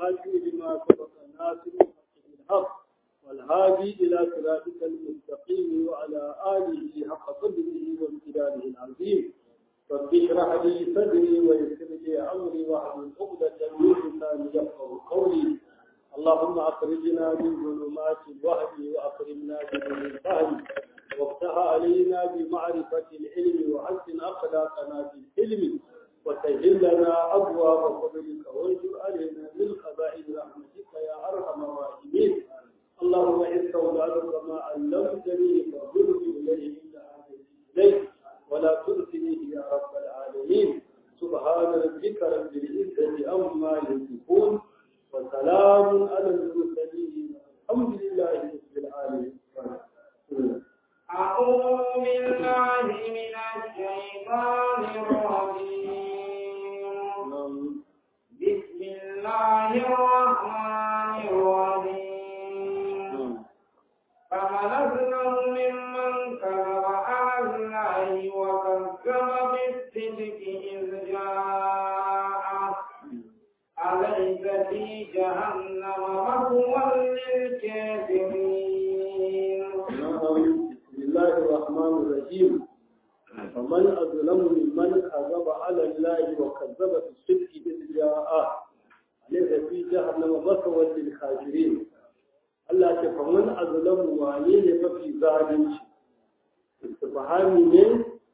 والخاتم لما سبق الناصر بالحق والهادي إلى صراطك المستقيم وعلى آله حق قدره وامتداده العظيم رب اشرح لي صدري ويسر لي أمري واحلل عقدة من لساني يفقه قولي اللهم أخرجنا من ظلمات الوهم وأكرمنا بنور الفهم وافتح علينا بمعرفة العلم وحسن أخلاقنا في العلم وسهل لنا أبواب فضلك وانشر علينا من خزائن رحمتك يا أرحم الراحمين اللهم إن استودعتك ما علمتني فاغفرني إليه إلا هذه إليك ولا ترسليه يا رب العالمين سبحان ربك رب العزة عما يصفون وسلام على المرسلين الحمد لله رب العالمين أعوذ بالله من الشيطان الرجيم بسم الله الرحمن الرحيم فمن أظلم ممن كذب على الله وكذب بالصدق إذ جاءه أليس في جهنم مثوى للكافرين بسم الله الرحمن الرحيم فمن أظلم ممن كذب على الله وكذب بالصدق إذ جاءه أليس في جهنم مثوى للكافرين Allah ce faman azlamu wane ne mafi zalunci istifhami ne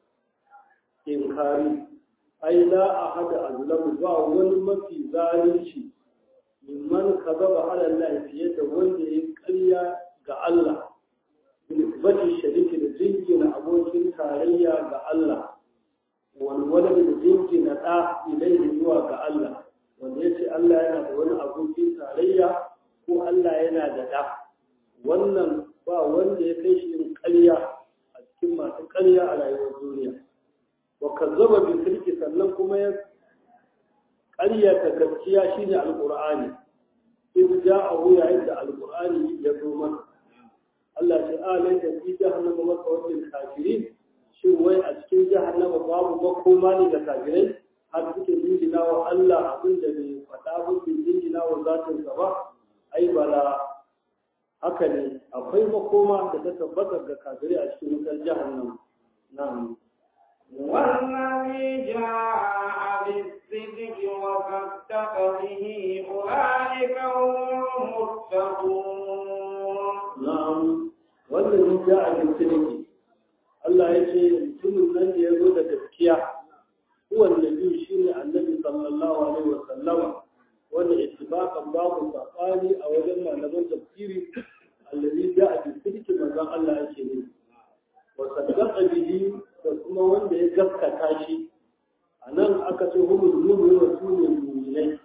inkari ai la ahada azlamu ba wani mafi zalunci mimman kazaba ala Allah fiye da wanda ya ƙarya ga Allah nisbati shariki da jingina abokin tarayya ga Allah walwala da jingina ɗa ilaihi zuwa ga Allah wanda ya ce Allah yana da wani abokin tarayya ko Allah yana da ɗa wannan ba wanda ya kai shi yin ƙarya a cikin masu ƙarya a rayuwar duniya wa kazzaba bi sirki sannan kuma ya ƙaryata gaskiya shine alqur'ani in ja'ahu yayin da alqur'ani ya zo mana Allah ce alai da fi jahannama masawacin kafirin shin wai a cikin jahannama babu makoma ne da kafirai har suke jingina wa Allah abin da bai faɗa ba bai jingina wa zatinsa ba ai bala haka ne akwai makoma da ta tabbata ga kafirai a cikin wutar jahannama na'am والذي جاء بالصدق وصدق به أولئك هم المتقون na'am wannan ja a cikin Allah ya ce mutumin nan da ya zo da gaskiya kowanne biyu shine annabi sallallahu alaihi wa sallama wanda ittifaqan babu sabani a wajen malaman tafsiri allazi ja'a bi sidqi manzon Allah yake ne wa saddaqa bihi da kuma wanda ya gaskata shi anan aka ce humul mu'minu wa sunul mu'minai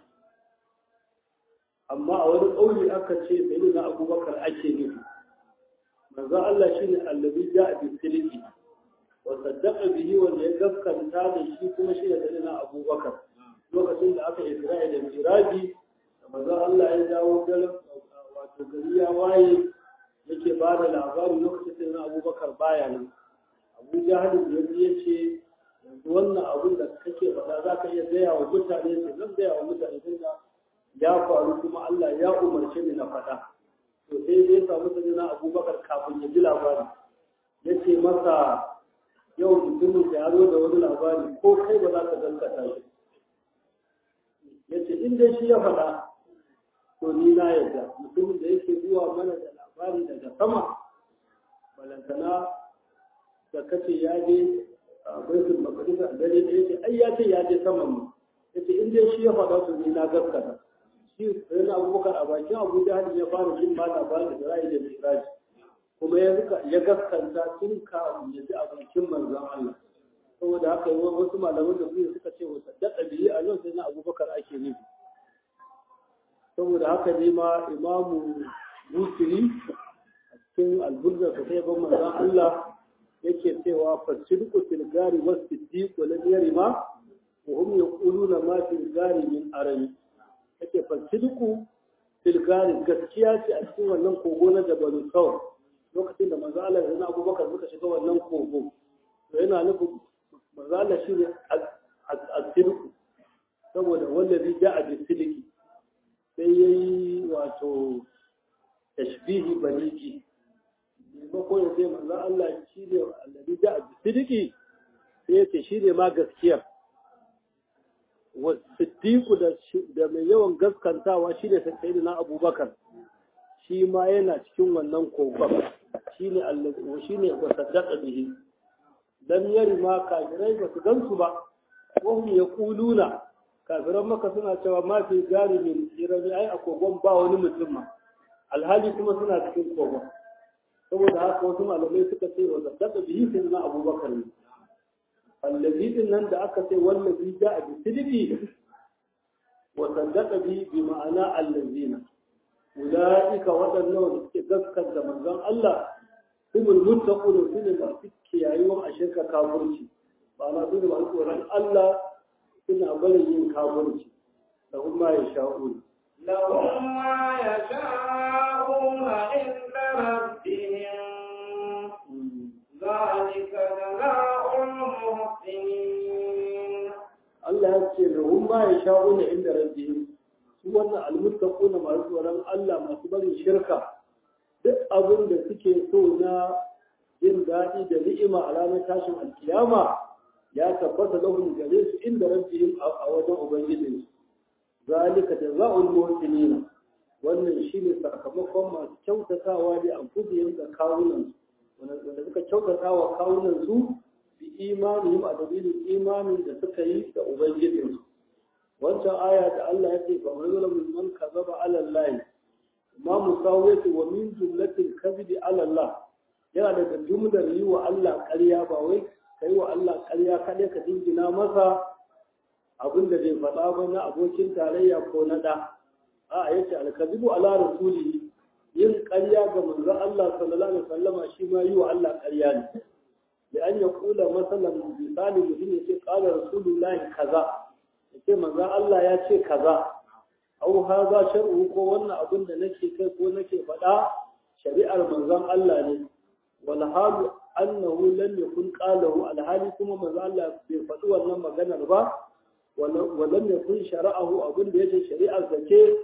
amma a wani kauli aka ce sayyidina Abubakar ake nufi manzon Allah shine allazi ja'a bi sidqi wa saddaqa bihi wanda ya gaskata da shi kuma shi da sayyidina Abubakar lokacin da aka isra'i da miraji da manzon Allah ya dawo garin wato gari ya waye yake ba da labarin lokacin da abubakar baya nan abu jahalin da ya ce yanzu wannan abin da kake faɗa za ka iya gaya wa mutane ce zan gaya wa mutane tun da ya faru kuma Allah ya umarce ni na faɗa to sai ya samu sani na abubakar kafin ya ji labari ya ce masa yau mutumin da ya zo da wani labari ko kai ba za ka gaskata shi ya ce in dai shi ya faɗa to ni na yadda mutumin da yake zuwa mana da labari daga sama balantana da kace ya je a baitul maqdis a dare da yake ai ya ce ya je saman mu yace in dai shi ya faɗa to ni na gaskata shi sai na abubakar a bakin abu jahal ya fara jin ma labarin da ra'ayi da miraji kuma ya ya gaskanta tun kafin ya ji a bakin manzon Allah saboda haka wasu malaman da suke suka ce wata daɗa biyu a yau sai na abubakar ake nufi saboda haka ne ma imamu musiri a cikin alburza ta sai ban manzon Allah yake cewa fasidku fil gari was siddiq wa lam yarima wa hum yaquluna ma fil gari min arami yake fasidku fil gari gaskiya ce a cikin wannan kogo na jabalu saur lokacin da manzo Allah da Abubakar suka shiga wannan kogo to yana nufin manzo Allah shine as-sidqu saboda wallazi ja'a bi sidqi sai yayi wato tashbihi baliki maimakon ya ce manzon Allah shi ne annabi da sidiki sai ya ce shi ne ma gaskiyar wa siddiqu da da mai yawan gaskantawa shi ne sayyidina Abubakar shi ma yana cikin wannan kokon shi ne Allah shi ne wa saddaqa bihi dan yari ma kafirai ba su gansu ba wahum yaquluna kafiran maka suna cewa ma fi gari min irami ai a kogon ba wani mutum ma alhali kuma suna cikin kogon saboda haka wasu malamai suka ce wa zaddaka bihi sai na abubakar ne allazi din nan da aka ce wallazi da a bisidiki wa zaddaka bihi bi ma'ana allazina ulaika waɗannan wanda suke gaskata manzon Allah humul muttaqun su ne masu kiyayewa a shirka kafirci ba na su ne masu tsoron Allah suna barin yin kafirci da kuma ya sha'u لهم ما يشاءون عند ربهم ذلك جزاء المحسنين Allah ya ce lahum ma ya sha'u ne inda rabbihim su wannan almuttaquna masu tsoron Allah masu barin shirka duk abin da suke so na jin daɗi da ni'ima a ranar tashin alkiyama ya tabbata lahum gare su inda rabbihim a wajen ubangijinsu zalika jazaa'ul muhsinin wannan shine sakamakon masu kyautatawa da anfusihim da kawunan su wanda suka kyautatawa kawunan su bi imanihim a dalilin imanin da suka yi da ubangijin su wancan aya da Allah ya ce fa man zalama man kazaba ala Allah ma musawwati wa min jumlatil kadhibi ala Allah yana daga jumlar yi wa Allah ƙarya ba wai kai wa Allah ƙarya kaɗai ka dingina masa abin da bai faɗa ba na abokin tarayya ko na ɗa a ya ce alkazibu ala rasuli yin ƙarya ga manzon Allah sallallahu alaihi wasallama shi ma yi wa Allah ƙarya ne da an ya kula masalan misali mutum ya ce qala rasulullahi kaza ya ce manzon Allah ya ce kaza au haza shar'u ko wannan abin da nake kai ko nake faɗa shari'ar manzon Allah ne wal halu annahu lam yakun qalahu alhali kuma manzon Allah bai faɗi wannan maganar ba ولم يكن شرعه abin da yake shari'ar zake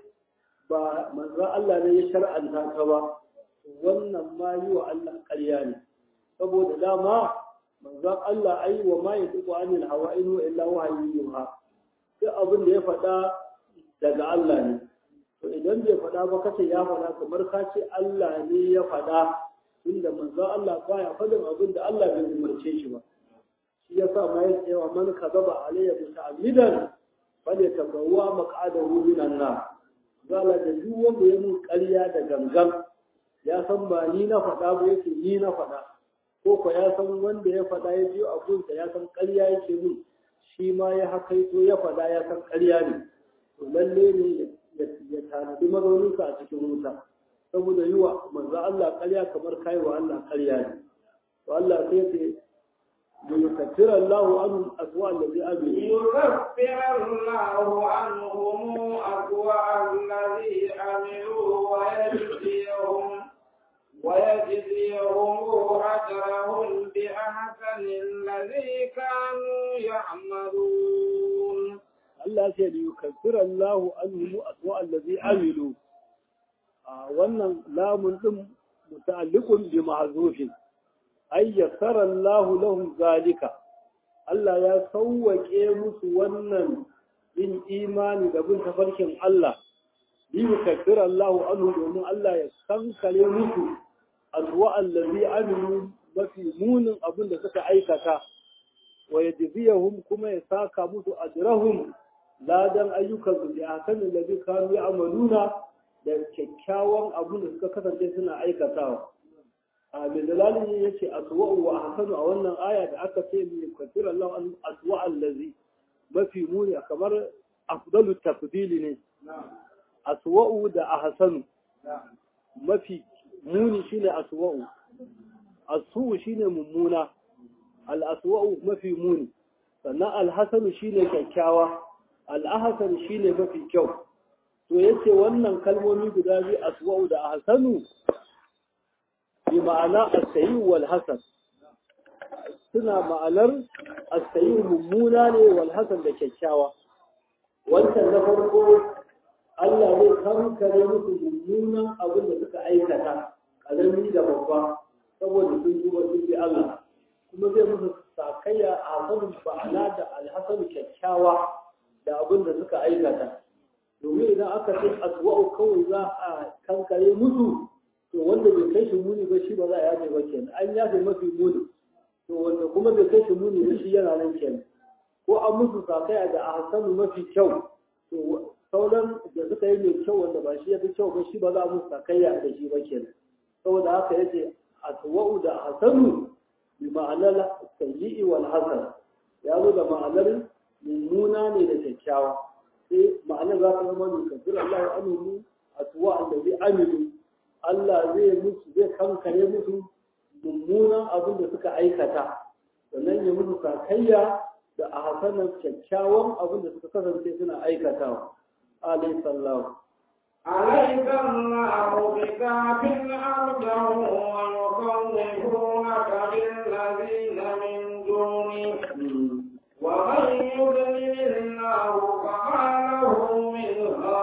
ba manzo Allah ne ya shar'anta ka ba wannan ma yi wa Allah ƙarya ne saboda dama manzo Allah ai wa ma yatuqu anil hawa in huwa illa wahyu yuha duk abin da ya faɗa daga Allah ne to idan bai faɗa ba kace ya faɗa kamar ka ce Allah ne ya faɗa tunda manzo Allah baya faɗin abin da Allah bai umarce shi ba shi ya sa ma ya ce wa man kazaba alayya muta'ammidan fale tabawwa maq'adahu minan nar zala da duk wanda ya mun ƙarya da gangan ya san ba ni na faɗa ba yake ni na faɗa ko ko ya san wanda ya faɗa ya biyo abunsa ya san ƙarya yake mun shi ma ya hakaito ya faɗa ya san ƙarya ne to lalle ne ya tanadi mazauninsa a cikin wuta saboda yi wa manzo Allah ƙarya kamar kai wa Allah ƙarya ne to Allah sai ce ليكفر الله عنهم أسوأ الذي عملوا يكفر الله عنهم أسوأ الذي عملوا ويجزيهم ويجزيهم أجرهم بأحسن الذي كانوا يعملون Allah ce da yukaffira Allahu anhum aswa allazi amilu a wannan lamun din muta'alliqun bi ma'zufin ay yassara Allahu lahum zalika Allah ya sauwake musu wannan yin imani da bin tafarkin Allah bi yukaffira Allahu anhum domin Allah ya kankare musu aswa allazi amilu mafi munin abin da suka aikata wa yajziyahum kuma ya saka musu ajrahum ladan ayyukan su da akan da zai kanu ya amaluna da kyakkyawan abin da suka kasance suna aikatawa a mai dalalin ya ce aswa'u wa ahsanu a wannan aya da aka ce mai kafir Allah an aswa allazi mafi muni kamar afdalu tafdili ne aswa'u da ahsanu mafi muni shine aswa'u asu shine mummuna al aswa'u mafi muni sannan al hasanu shine kyakkyawa al'ahasan shi ne mafi kyau to yace wannan kalmomi guda biyu aswa'u da ahsanu bi ma'ana as-sayyi wal hasan suna ma'anar as-sayyi mummuna ne wal hasan da kyakkyawa wancan na farko Allah zai kankare musu mummunan abin da suka aikata ƙarami da babba saboda sun duba sun bi Allah kuma zai musu sakayya a hasanin ba'ala da alhasanu kyakkyawa da abin da suka aikata domin idan aka ce aswa'u kawai za a kankare musu to wanda bai kai shi muni ba shi ba za a yafe ba kenan an yafe mafi muni to wanda kuma bai kai shi muni ba shi yana nan kenan ko an musu sakaya da a hasanu mafi kyau to sauran da suka yi mai kyau wanda ba shi ya fi kyau ba shi ba za a musu sakaya da shi ba kenan saboda haka yace aswa'u da hasanu bi ma'anar sayyi'i wal hasan ya zo da ma'anar mummuna ne da kyakkyawa sai ma'anar za ta zama mai kafir Allah ya aminu aswa allazi amilu Allah zai musu zai kankare musu mummunan abin da suka aikata sannan ya musu sakayya da a hasanar kyakkyawan abin da suka kasance suna aikatawa alayhi sallahu أليس الله بكاف عبده ويخوفونك بالذين من دونه ومن يضلل الله فما له من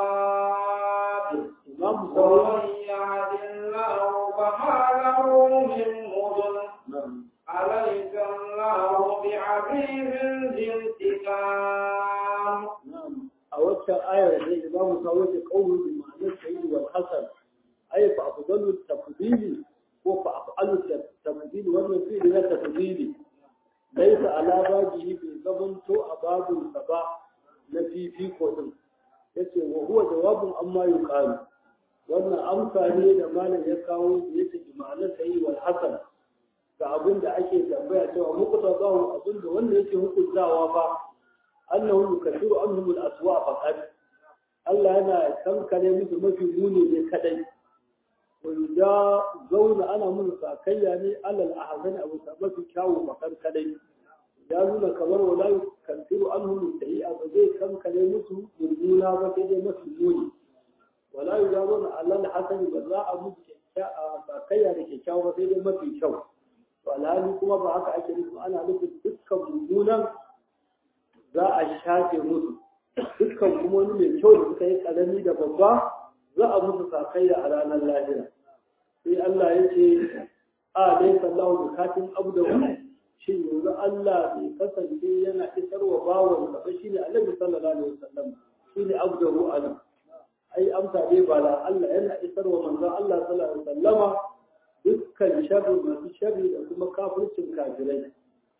هاد ومن يهد الله فما له من مضل أليس الله بعزيز ذي انتقام a waccan ayar da ya zamu kawo ta kaulu bi ma'anar sayyid wal hasan ay fa afdalu tafdili ko fa afalu tafdili wannan fi'li na tafdili laysa ala bajihi bi zamanto a babun sa ba na fifiko din yace wa huwa jawabun amma yuqalu wannan amsa ne da malam ya kawo yace bi ma'anar sayyid wal hasan ga abin da ake tambaya cewa mukuta zahu abin da wanda yake hukuntawa fa annahu yukathiru anhum al-aswa faqat Allah yana kankare musu mafi muni ne kadai wa yuda zauna ana musu sakayya ne alal ahzan abu mafi kyawu makan kadai ya nuna kamar wala yukathiru anhum al-sayyi'a ba zai kankare musu murmuna ba sai dai mafi muni wala yuda zauna alal hasan ba za a musu sakayya da kyakkyawa ba sai dai mafi kyau to alhali kuma ba haka ake nufi ana nufin dukkan mummunan za a shafe musu dukkan kuma wani mai kyau da suka yi karami da babba za a musu sakayya a ranar lahira sai Allah ya ce a dai sallahu bukatun abdahu shi yanzu Allah bai kasance yana isarwa bawon sa ba shine Annabi sallallahu alaihi wasallam shine abdahu anan ai amsa dai ba la Allah yana isarwa manzon Allah sallallahu alaihi wasallama dukkan sharri masu sharri da kuma kafircin kafirai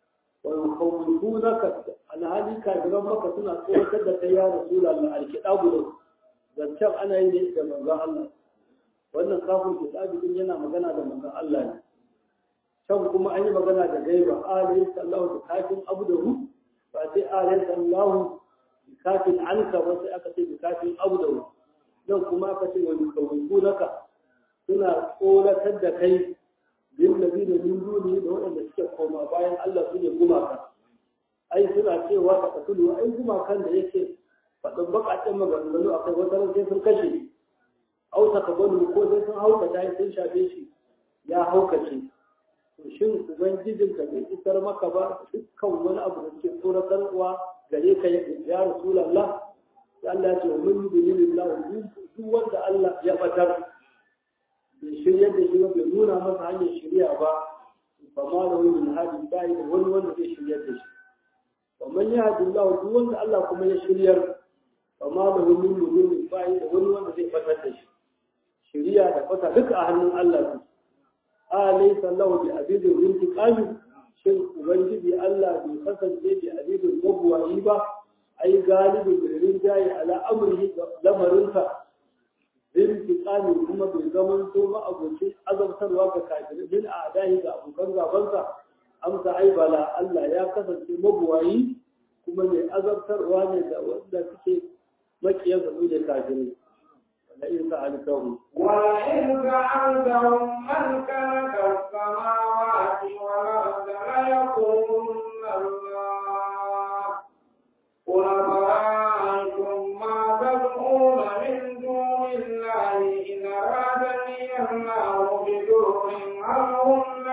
ويخوفونك alhali kafiran maka suna tsoratar da kai ya rasul Allah alkitabu da zancen ana yi ne da manzon Allah wannan kafin kitabi din yana magana da manzon Allah ne can kuma an yi magana da gaiba alayhi sallahu da kafin abdahu ba sai alayhi sallahu kafin anka ba sai aka ce bi kafin abdahu nan kuma aka ce wa yukhawwifunaka suna tsoratar da kai lillazina min duni da waɗanda suke koma bayan Allah su ne gumaka ai suna cewa da katulu ai gumakan da yake faɗin baƙaƙen maganganu akai wata ran sai sun kashe au takabalu ko sai sun haukata sun shafe shi ya haukace to shin ubangijin ka bai isar maka ba dukkan wani abu da suke tsoratarwa gare ka ya rasulullah sai Allah ya ce wa min yudillillahu duk wanda Allah ya batar bai shiryar da shi ba bai nuna masa hanyar shirya ba ba ma da wani min hadin bayi da wani wanda zai shiryar da shi wa man ya hadin Allah duk wanda Allah kuma ya shiryar ba ma da wani min bayi da wani wanda zai fatar da shi shirya da fata duka a hannun Allah su a laysa Allah bi abidin intiqami shin ubangiji Allah bai kasance bi abidin mabuwayi ba ai galibin da rinjaye ala amrihi lamarinsa intiqami kuma bai zaman to ma abokin azabtarwa ga kafirai bin a'dahi ga abokan gabansa amsa ai bala Allah ya kasance mabuwayi kuma mai azabtarwa ne da wanda suke makiyan su da kafirai wala in sa'altahum ولئن سألتهم من خلق السماوات والأرض ليقولن الله قل أفرأيتم ما تدعون من دون الله إن أرادني الله بدر هل هن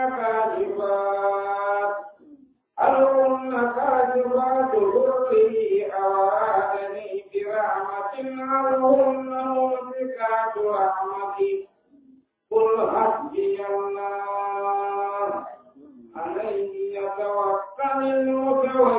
كاذبات هل هن كاذبات ضره أو أرادني برحمة هل هن ممسكات رحمته قل حسبي الله عليه يتوكل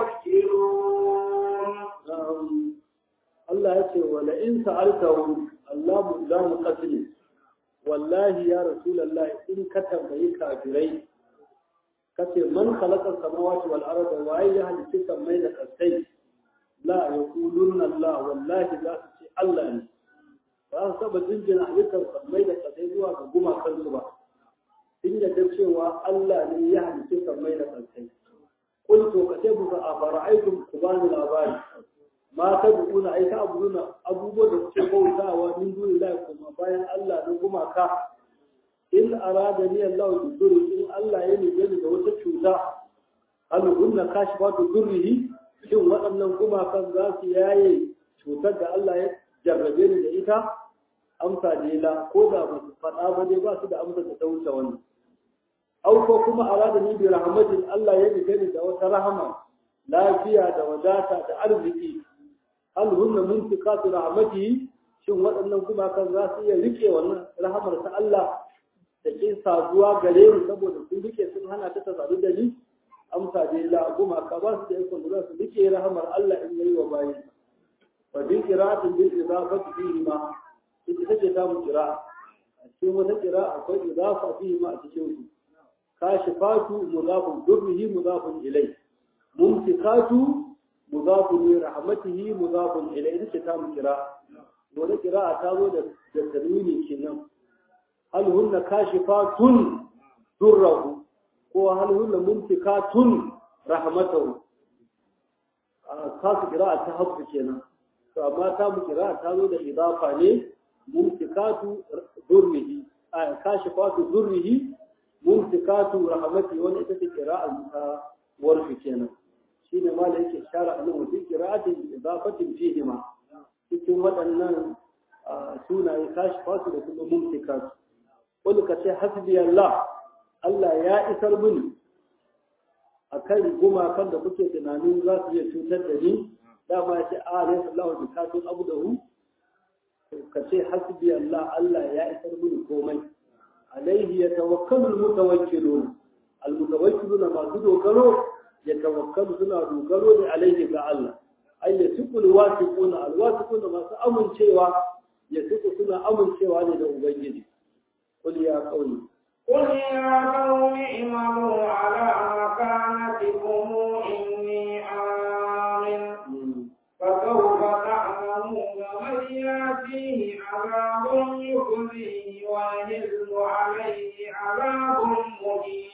المتوكلون Allah ya ce wala in sa'altahum Allah mu za mu qatli wallahi ya rasulullah in ka tambayi kafirai kace man khalaqa samawati wal arda wa ya halitta samai da kasai la yaqulunna Allah wallahi za su ce Allah ne ba su saba jinjina halittar samai da kasai zuwa ga gumakansu ba in yadda cewa Allah ne ya halitta samai da kasai قلت كتبك أفرأيتم كبان الأبان ما تدعون أي تعبدون أبو بكر تقوتا ومن دون الله كما باين الله نقوم كا إن أرادني الله بالضر إن الله يلي جل دوت تشوتا هل هن كاشفات ضره shin waɗannan gumakan za su yaye cutar da Allah ya jarrabe ni da ita amsa ne la ko da ba su faɗa ba dai ba su da amsa da ta wuce wannan au ko kuma arada ni bi rahmatin Allah ya nufe ni da wata rahama lafiya da wadata da arziki hal hunna muntikatu rahmatihi shin waɗannan gumakan za su iya rike wannan rahamar ta Allah da ke saduwa gare ni saboda sun rike sun hana ta sadu da ni amsa dai la gumaka ba su da ikon da su rike rahamar Allah in yayi wa bayin wa bi qira'atin bil idafati fihi ma ita take ta mu qira'a a cikin wata qira'a akwai idafa fihi ma a cikin su كاشفات مضاف ضره مضاف إليه ممسكات مضاف لرحمته مضاف إليه إذا كتاب قراءة ولا قراءة تابو التنوين كنا هل هن كاشفات ضره وهل هن ممسكات رحمته خاص قراءة تحب كنا فما تابو قراءة تابو إضافة ليه ممسكات ضره كاشفات ضره mumsikatu rahmati wani ita ce qira'a ta warfi kenan shine ma da yake shara a nan wajen qira'atin idafatin fihi ma cikin waɗannan sunaye kashifatu da kuma mumsikatu wani ka ce hasbi Allah Allah ya isar mini akan gumakan da kuke tunanin za su iya cutar da ni dama ya ce a alayhi sallahu bi kafin abdahu ka ce hasbi Allah Allah ya isar mini komai عليه يتوكل المتوكلون المتوكلون ما دوغلو يتوكل سنا دوغلو عليه ga Allah ay yasiqu alwasiqun alwasiqun ma su amincewa yasiqu suna amincewa ne da ubangiji qul ya qawli قل يا قوم اعملوا على مكانتكم إني عامل فسوف تعلمون من يأتيه عذاب يخزيه ويهل عليه عذاب مهين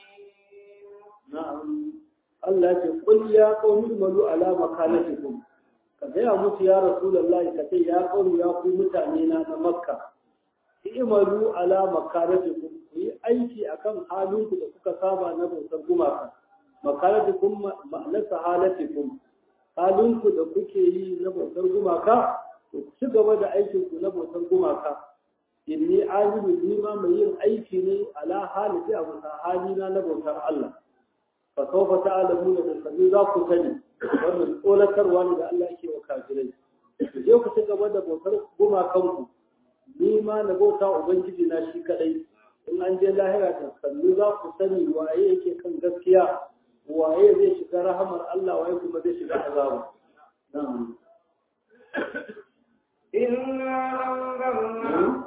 na'am Allah ce qul ya qawmi malu ala makanatikum ka gaya musu ya rasulullahi ka ce ya qawmi ya ku mutane na na makka i'malu ala makanatikum ku yi aiki akan halinku da kuka saba na bautar gumaka makanatikum ma'anarsa halatikum halinku da kuke yi na bautar gumaka ku ci gaba da aikinku na bautar gumaka inni amilu ni ma mai yin aiki ne ala halitti a bisa halina na bautar Allah fa sawfa ta'lamuna da sabi za ku sani wannan tsoratarwa ne da Allah yake wa kafirai ku je ku ci gaba da bautar gumakanku ni ma na bauta ubangiji na shi kadai in an je lahira da sannu za ku sani waye yake kan gaskiya waye zai shiga rahamar Allah waye kuma zai shiga azaba na'am إنا أنزلنا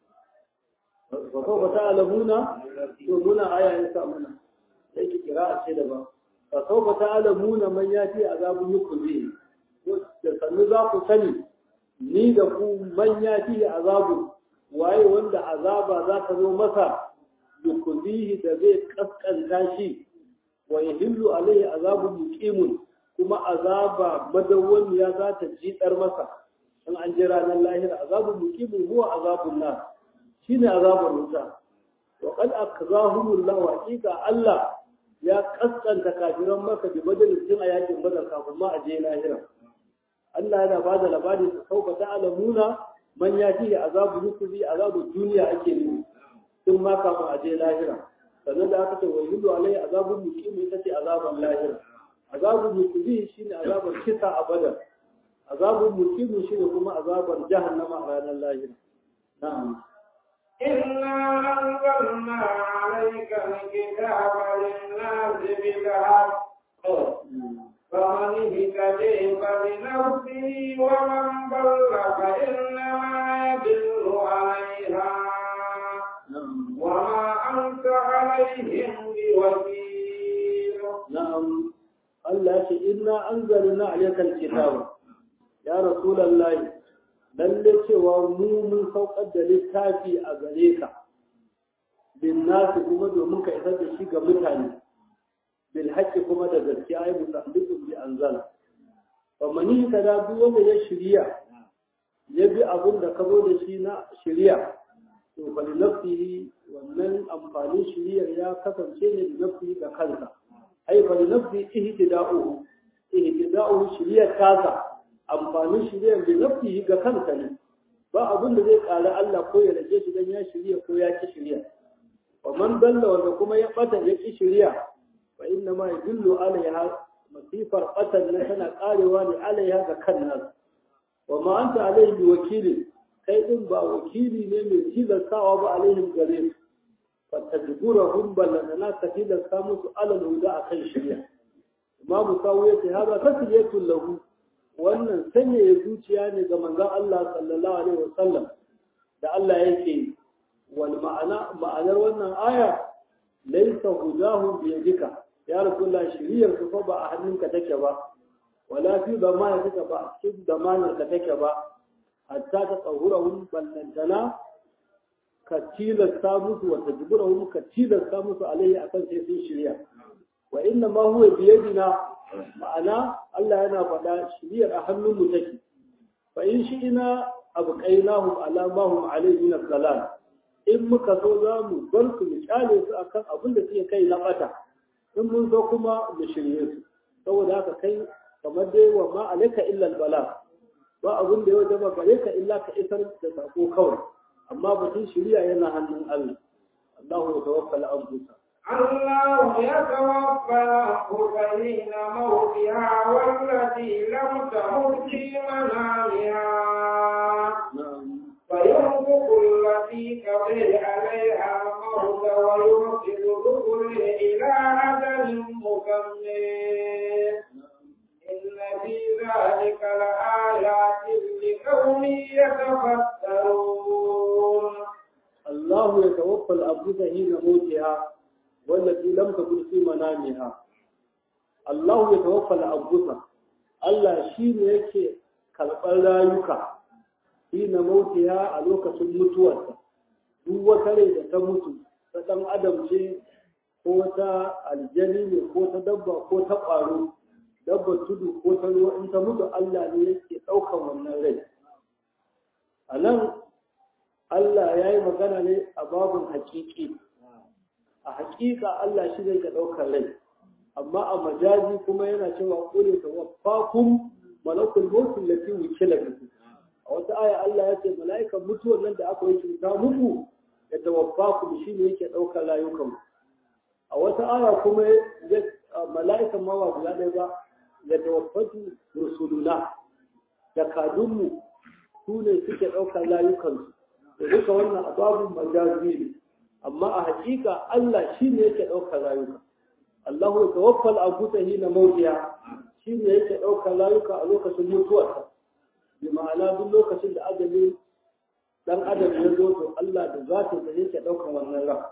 فسوف تعلمون يقولون آية يسأمنا yake kira ce daban fa sawfa ta'lamuna man yati azabun yukhzi da sannu za ku sani ni da ku man yati azabun waye wanda azaba za ta zo masa yukhzihi da zai kaskanta shi wa yahillu alaihi azabun muqimun kuma azaba madawwamiya za ta jidar masa in an ji ranar lahira azabun muqimun huwa azabun nar shine azabun wuta wa qad akzahumullahu wa haqiqa Allah ya kaskanta kafiran maka bi majalisin a yakin badar kafin ma a je lahira Allah yana ba da labari su sauka ta alamuna man ya ji azabu yukuzi azabu duniya ake nufi tun ma kafin a je lahira sannan da aka ce wa yudu alai azabu muqimi ita ce azabun lahira azabu yukuzi shine azabar kisa a badar azabu muqimi shine kuma azabar jahannama a ranar lahira na'am إنا أنزلنا عليك الكتاب للناس بالحق فمن اهتدي فلنفسه ومن ضل فإنما يضل عليها na'am وما أنت عليهم بوكيل na'am Allah ce inna anzalna alayka alkitaba ya rasulullahi lalle cewa mu mun saukar da littafi a gare ka bin nasu kuma domin ka isar da shi ga mutane bil haqqi kuma da gaskiya ai musaddiqun bi anzal fa mani kada duk wanda ya shirya ya bi abin da ka zo da shi na shirya to fa li nafsihi wannan amfanin shiriyar ya kasance ne da nafsihi ga kansa ai fa li nafsi ihtida'uhu ihtida'uhu shiriyar tasa amfanin shiriyar da nafsihi ga kansa ne ba abin da zai ƙara Allah ko ya rage shi dan ya shirya ko ya ki shirya wa man dalla wanda kuma ya bata ya ki shirya fa inna ma yadullu alaiha masifar batan na tana karewa ne alaiha ga kan nas wa ma anta alaihi bi wakili kai din ba wakili ne mai tilastawa ba alaihim gare su fatajburahum balana ka tilasta musu alal huda akan shirya imamu sawu yace hada tasliyatul lahu wannan sanya ya zuciya ne ga manzon Allah sallallahu alaihi wasallam da Allah yake wal ma'ana ma'anar wannan aya laysa hudahum bi yadika ya rasulullah shiriyar ku fa ba a hannunka take ba wala fi zamana take ba a cikin zamanin ka take ba hatta ta tsahurahum ballantana ka tilasta musu wa tajburahum ka tilasta musu alaihi akan sai sun shirya wa inna ma huwa biyadina ma'ana Allah yana faɗa shiriyar a hannun mu take fa in shi ina abqainahum ala ma hum alayhi min al in muka so za mu bar su mu kyale su akan abin da suke kai na bata in mun so kuma mu shirye su saboda haka kai kamar dai wa ma alayka illa al-bala ba abin da ya wajaba gare ka illa ka isar da sako kawai amma batun shiriya yana hannun Allah Allahu ya tawaffal anfusa الله يتوفى الأنفس حين موتها والتي لم تمت في منامها na'am فينفق التي قضي عليها الموت ويرسل الرسل إلى أجل مسمى إن في ذلك لآيات لقوم يتفكرون الله يتوفى الأنفس حين موتها والتي لم تكن في منامها الله يتوفى الأنفس Allah shi ne yake karɓar rayuka hina mautiha a lokacin mutuwarsa duk wata rai da ta mutu ta ɗan adam ce ko ta aljani ne ko ta dabba ko ta ƙwaro dabbar tudu ko ta ruwa in ta mutu Allah ne yake ɗaukan wannan rai a nan Allah ya yi magana ne a babin hakiki a hakika Allah shi zai ka ɗaukar rai amma a majazi kuma yana cewa ƙule ta wafakum malakul mautu lati wukila bihi a wata aya Allah ya ce mala'ikan mutuwar nan da aka yi cuta muku ya tawaffakum shi ne yake ɗaukar rayukan a wata aya kuma mala'ikan ma ba guda ɗaya ba ya tawaffatu rusuluna jakadunmu su ne suke ɗaukar rayukansu da duka wannan ababun majazi ne amma a hakika Allah shi ne yake ɗaukar rayuka Allahu ya tawaffal anfusa hina mautiya shi ne yake ɗaukar rayuka a lokacin mutuwarsa bi ma'ana duk lokacin da ajali dan adam ya zo to Allah da zata da yake ɗaukar wannan ran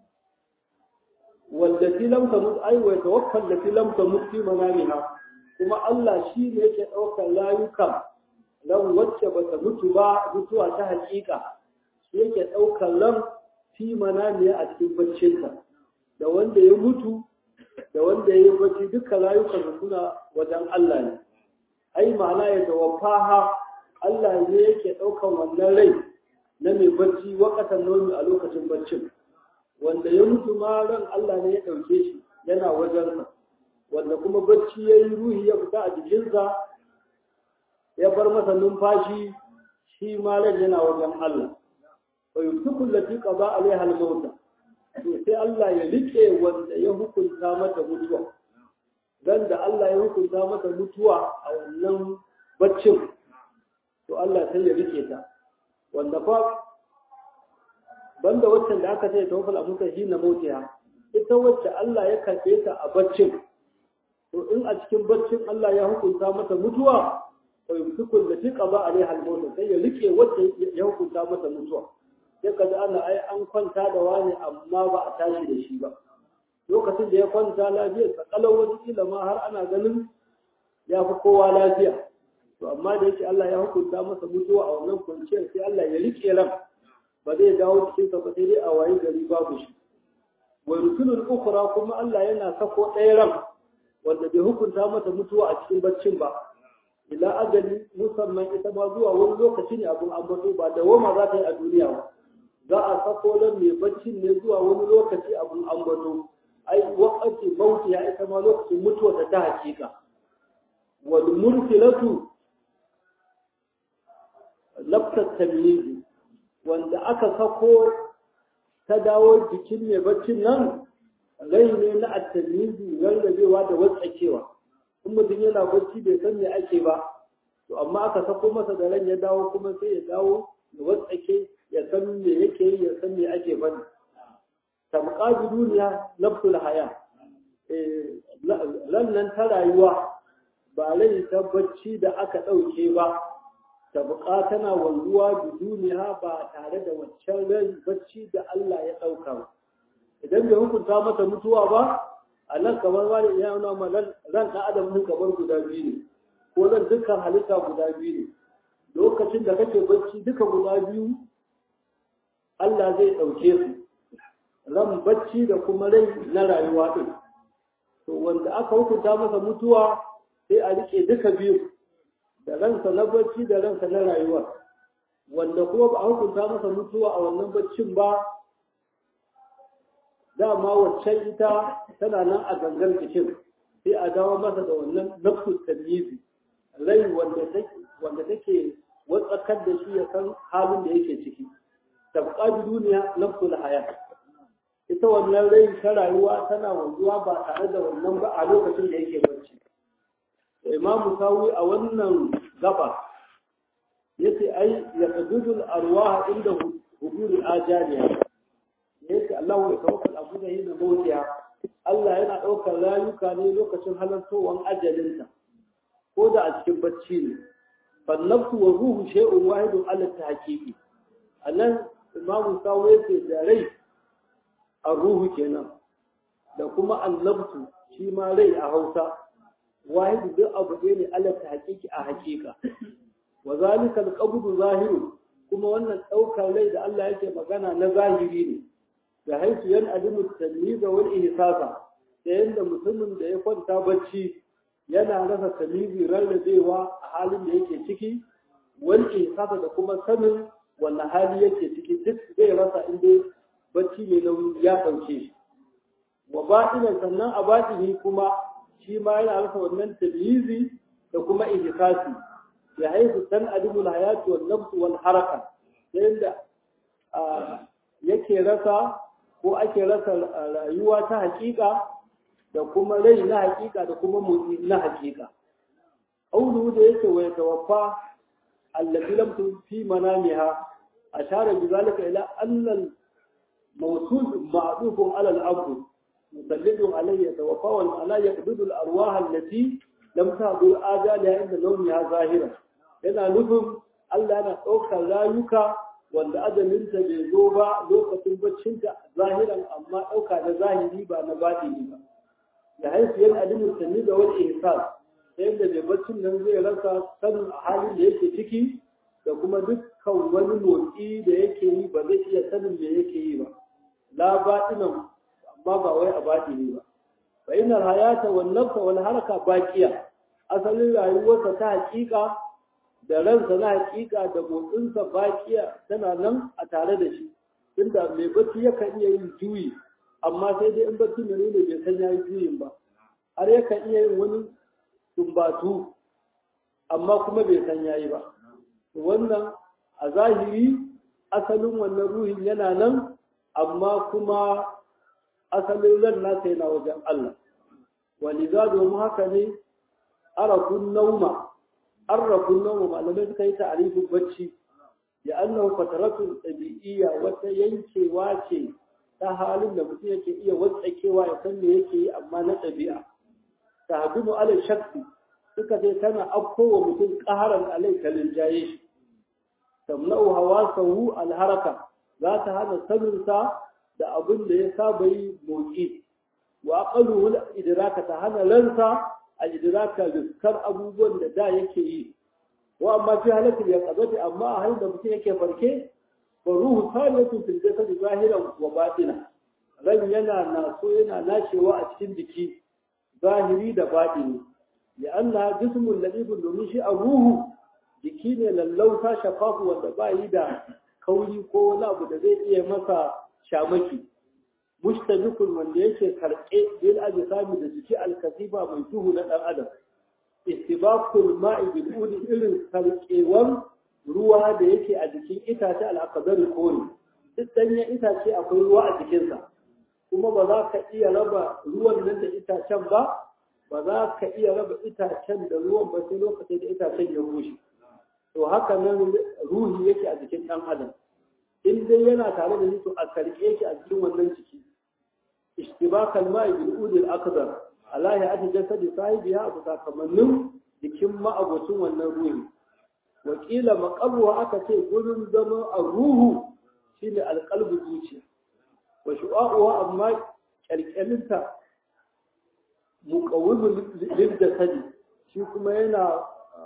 wallati lam tamut ay wa tawaffal lati lam tamut fi manamiha kuma Allah shi ne yake ɗaukar rayuka ran wacce bata mutu ba mutuwa ta hakika yake ɗaukar ran fi mananiya a cikin baccinta da wanda ya mutu da wanda ya yi bacci duka rayukan suna wajen Allah ne ai ma'ana ya tawaffaha Allah ne yake ɗaukar wannan rai na mai bacci wakatan nomi a lokacin baccin wanda ya mutu ma ran Allah ne ya ɗauke shi yana wajensa wanda kuma bacci ya yi ruhi ya fita a jikinsa ya bar masa numfashi shi ma ran yana wajen Allah ويمسك التي قضى عليها الموت to sai Allah ya rike wanda ya hukunta mata mutuwa dan da Allah ya hukunta mata mutuwa a wannan baccin to Allah sai ya rike ta wanda fa banda waccan da aka ce tawaffal amuka shi na motiya ita wacce Allah ya karɓe ta a baccin to in a cikin baccin Allah ya hukunta mata mutuwa to yumsiku allati qada alaiha al-maut sai ya rike wacce ya hukunta mata mutuwa sai kaza ana ai an kwanta da wani amma ba a tashi da shi ba lokacin da ya kwanta lafiya sa kalau wani kila ma har ana ganin ya fi kowa lafiya to amma da yake Allah ya hukunta masa mutuwa a wannan kwanciyar sai Allah ya rike ran ba zai dawo cikin sa ba sai dai a wayi gari babu shi wa rusulul ukhra kuma Allah yana sako ɗaya ran wanda bai hukunta mata mutuwa a cikin baccin ba ila ajali musamman ita ma zuwa wani lokaci ne abun ambato ba da wama za ta yi a duniya ba za a sako ran mai baccin ne zuwa wani lokaci abun ambato ai wakati mauti ya ita ma lokacin mutuwa ta ta hakika wal mursilatu laftar tamyizi wanda aka sako ta dawo jikin mai baccin nan rai ne na at-tamyizi rarrabewa da watsakewa in mutum yana bacci bai san me ake ba to amma aka sako masa da ran ya dawo kuma sai ya dawo ya watsake ya san me yake yi ya san me ake bane tamqa duniya nafsul haya eh nan ta rayuwa ba rai ta bacci da aka ɗauke ba tabqa tana wanzuwa da duniya ba tare da waccan rai bacci da Allah ya ɗauka ba idan bai hukunta mata mutuwa ba a nan kamar wani ya nuna ma ran ɗan adam din kamar guda biyu ne ko ran dukkan halitta guda biyu ne lokacin da kake bacci duka guda biyu Allah zai ɗauke su ran bacci da kuma rai na rayuwa ɗin to wanda aka hukunta masa mutuwa sai a rike duka biyu da ransa na bacci da ransa na rayuwa wanda kuma ba a hukunta masa mutuwa a wannan baccin ba dama waccan ita tana nan a gangan jikin sai a dawo masa da wannan nafsu tamyizi rai wanda take wanda take watsakar da shi ya san halin da yake ciki tabqa bi duniya nafsul hayat ita wannan rai ta rayuwa tana wanzuwa ba tare da wannan ba a lokacin da yake bacci imamu sawi a wannan gaba yace ai ya qadudul arwah inda huduri ajaliya yace Allah ya tawakkal abu da yin mautiya Allah yana ɗaukar rayuka ne lokacin halartowar ajalinta ko da a cikin bacci ne fannafsu wa ruhu shay'un wahidun ala tahqiqi anan imamu sawi yace da rai ruhu kenan da kuma annabtu shi ma rai a Hausa wahidu duk abu ɗaya ne Allah ta hakiki a hakika wa zalika alqabdu zahiru kuma wannan ɗaukar rai da Allah yake magana na zahiri ne da haisu yan adimu tamyiza wal ihsasa da yanda mutumin da ya kwanta bacci yana rasa tamizi rarrabewa a halin da yake ciki wal ihsasa da kuma sanin wannan hali yake ciki duk zai rasa inda bacci mai nauyi ya ɗauke shi wa baɗinan sannan a baɗini kuma shi ma yana rasa wannan tamyizi da kuma ihsasi ya haifu san adimul hayati wal nafs wal haraka yanda yake rasa ko ake rasa rayuwa ta hakika da kuma rai na hakika da kuma motsi na hakika aulu da yake wa tawaffa allati lam fi manamiha ashara bi zalika ila anna موصول معطوف على الأرض مسلط عليه يتوفى والمعنى يقبض الأرواح التي لم تهدر آجالها عند نومها ظاهرا yana nufin Allah yana ɗaukar rayuka wanda ajalinta bai zo ba lokacin baccinta zahiran amma ɗauka da zahiri ba na batini ba da haifu yan alimin sanni da wani ihsas ta yadda mai baccin nan zai rasa sanin a halin da yake ciki da kuma dukkan wani motsi da yake yi ba zai iya sanin me yake yi ba la batinan amma ba wai a batini ba fa inna hayata wan nafsa wal haraka baqiya asalin rayuwarsa ta hakika da ransa na hakika da motsinsa baqiya tana nan a tare da shi tunda mai bacci yakan iya yin juyi amma sai dai in bacci ne ne bai san yayi juyin ba har yakan iya yin wani tumbatu amma kuma bai san yayi ba wannan a zahiri asalin wannan ruhin yana nan amma kuma asalin ran nasa yana wajen Allah waliza domin haka ne arafun nauma arafun nauma malamai suka yi ta'arifin bacci ya annahu fataratun ɗabi'iyya wata yankewa ce ta halin da mutum yake iya watsakewa ya san me yake yi amma na ɗabi'a ta hadimu alal shakki suka ce tana afkowa mutum ƙaharan alai ta linjaye shi tamna'u hawasahu alharaka za ta hana saninsa da abin da ya saba yi motsi wa aqaluhu idraka ta hana ransa a idraka riskar abubuwan da da yake yi wa amma fi halatul yaqazati amma a halin da mutum yake farke fa ruhu salatu fil jasad zahiran wa batina ran yana naso yana nashewa a cikin jiki zahiri da batini ya Allah jismul ladibun domin shi a ruhu jiki ne lallauta shafafu wanda ba yi da kauri ko wani abu da zai iya masa shamaki mustabikun wanda yake karɓe bil ajsami da jiki alkasifa mai duhu na dan adam istibaqul ma'i bil udi irin karkewan ruwa da yake a jikin itace al-aqdar kori duk danyen itace akwai ruwa a jikinsa kuma ba za ka iya raba ruwan nan da itacen ba ba za ka iya raba itacen da ruwan ba sai lokacin da itacen ya bushe to haka nan ruhi yake a jikin ɗan adam in dai yana tare da to a karke shi a cikin wannan ciki ishtibakal ma'i bil udil akbar Allah ya aji jasadi sahibiha abu sakamannin jikin ma'abocin wannan ruhi wakila maqabuwa aka ce gurin zama a ruhu shine alqalbu zuciya wa shu'a'uha amma kyalkyalinta muqawwimul lil jasadi shi kuma yana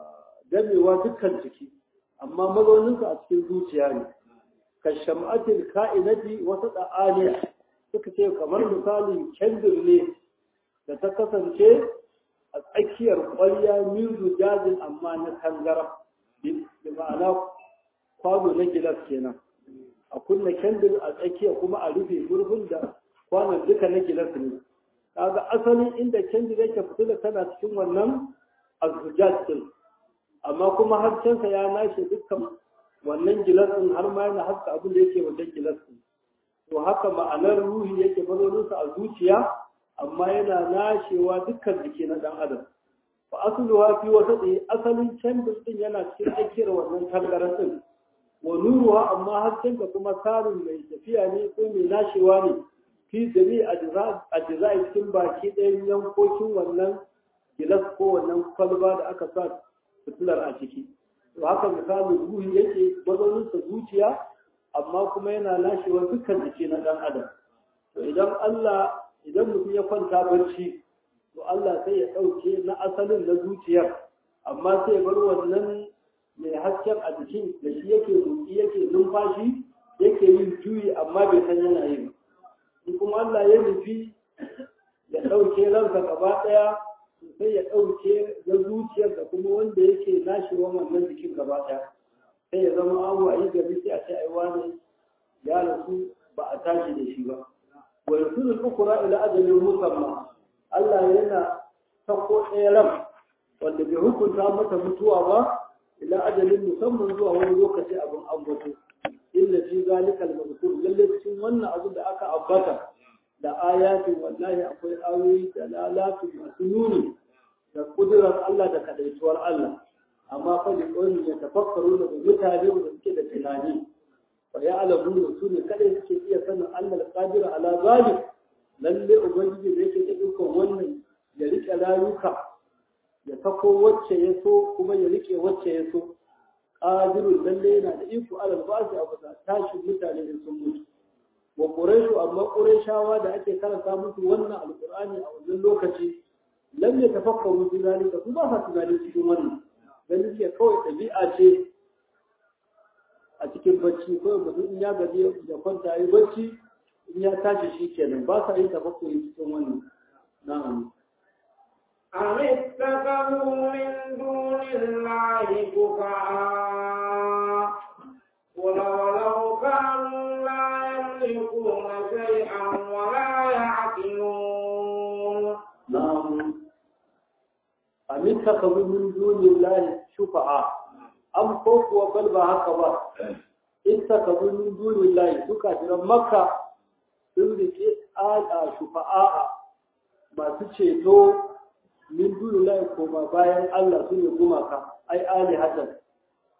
gamewa dukkan jiki amma mazauninsa a cikin zuciya ne ka sham'atil ka'inati wata da'aliya suka ce kamar misalin kendir ne da ta kasance a tsakiyar ƙwarya mizu jazin amma na tangara da ma'ana kwano na gilas kenan a kunna kendir a tsakiya kuma a rufe murhun da kwanon duka na gilas ne kaga asalin inda kendir yake fitila tana cikin wannan azujat din amma kuma harshensa ya nashe dukkan wannan gilasin har ma yana haska abin da yake wajen gilasin to haka ma'anar ruhi yake mazauninsa a zuciya amma yana nashewa dukkan jiki na dan adam fa asluha fi wasati asalin canbin din yana cikin tsakiyar wannan tangaran din wa nuruha amma harshen da kuma sarin mai tafiya ne ko mai nashewa ne fi jami ajza cikin baki ɗayan yankokin wannan gilas ko wannan kwalba da aka sa fitilar a ciki to haka misalin ruhi yake mazauninsa zuciya amma kuma yana lashewa dukkan jiki na ɗan adam to idan Allah idan mutum ya kwanta barci to Allah sai ya ɗauke na asalin na zuciyar amma sai ya bar wannan mai hasken a jikin da shi yake motsi yake numfashi yake yin juyi amma bai san yana yi ba in kuma Allah ya nufi ya ɗauke ransa gaba ɗaya sai ya ɗauke na zuciyar da kuma wanda yake nashewa wannan jikin gaba ɗaya sai ya zama abu a yi gari sai a ce ai wani ya rasu ba a tashi da shi ba wa yusulu al-ukra ila ajalin musamma Allah yana sako ɗaya ran wanda bai hukunta mata mutuwa ba ila ajalin musamman zuwa wani lokaci abin ambato illa fi zalika al-mazkur lalle cikin wannan abin da aka ambata da ayatin wallahi akwai ayoyi da lalatu masu nuni da kudurar Allah da kadaituwar Allah amma fa da ƙoyin ya tafakkaru da mutane da suke da tunani fa ya alamu da su ne kadai suke iya sanin Allah qadir ala zalik lalle ubangiji da yake da dukkan wannan ya rike rayuka ya sako wacce ya so kuma ya rike wacce ya so qadirun lalle yana da iko alal ba'si abu da tashin mutane da sun mutu wa quraishu amma quraishawa da ake karanta musu wannan alqur'ani a wannan lokaci lam yatafakkaru fi zalika su ba sa tunani cikin wannan ganin ke kawai ɗabi'a ce a cikin bacci kawai mutum in ya gaji ya kwanta yi bacci in ya tashi shi kenan ba sa yin tafakkuri cikin wannan na'am أم اتخذوا من دون الله شفعاء قل ولو كانوا لا يملكون شيئا ولا يعقلون نعم أم اتخذوا من دون الله شفعاء أم خوفوا بل ba haka ba اتخذوا من دون الله suka jira makka sun rike ala shufa'a masu ceto min duni lai koma bayan Allah su ne gumaka ai ali hasan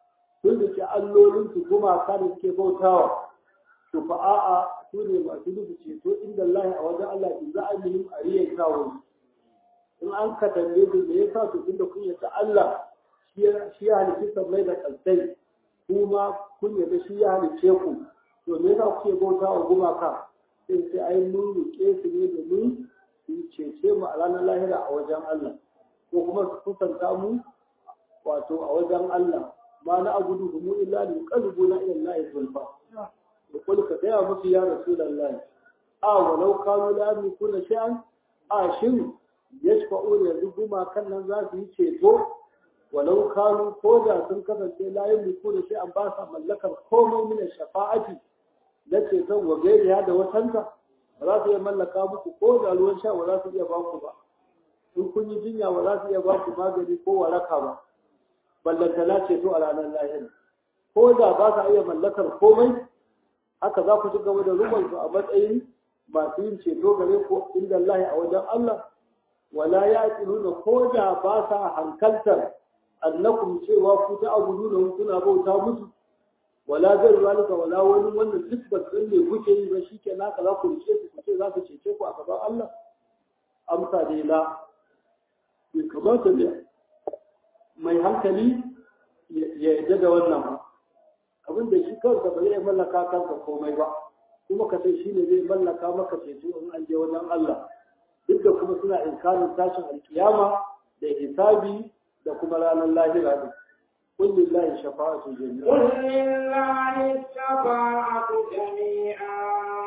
sun rike allolin su gumaka da suke bautawa to fa a'a su ne masu nufi ceto inda Allah a wajen Allah in za a yi a riyan kawo in an ka tambaye su me yasa su tunda kun yata Allah shi ya halicci sammai da kalsai kuma kun yata shi ya halicce ku to me yasa kuke bauta wa gumaka sai sai ai mun rike su ne domin su cece mu a ranar lahira a wajen Allah ko kuma su kusanta mu wato a wajen Allah ma na abudu mu illa li qalbuna ila Allah zulfa da kul ka gaya musu ya rasulullah a walau kanu la yamlikuna shay'an a shin yashfa'u yanzu gumakan nan za su yi ceto walau kanu ko da sun kasance la yamlikuna shay'an ba sa mallakar komai min shafa'ati na ceton wa gairiya da watanta ba za su iya mallaka muku ko da ruwan sha ba za su iya ba ku ba in kun yi jinya ba za su iya ba ku magani ko waraka ba ballantana ceto a ranar lahira ko da ba sa iya mallakar komai haka za ku ci gaba da ruban su a matsayin masu yin ceto gare ku inda Allah a wajen Allah wala ya nuna ko da ba sa hankaltar annakum cewa ku ta abudu kuna bauta musu wala zai zalika wala wani wannan duk ba san me kuke yi ba shike naka za ku rike su ce za ku cece ku a gaban Allah amsa dai la bai kamata ne mai hankali ya yarda da wannan ba abin da shi kansa ba zai mallaka kansa komai ba kuma ka sai shi ne zai mallaka maka ceto in an je wajen Allah duk da kuma suna inkarin tashin alkiyama da hisabi da kuma ranar lahira din قل لله الشفاعة جميعا قل لله الشفاعة جميعا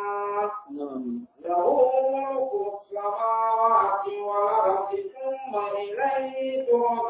نعم له ملك السماوات والأرض ثم إليه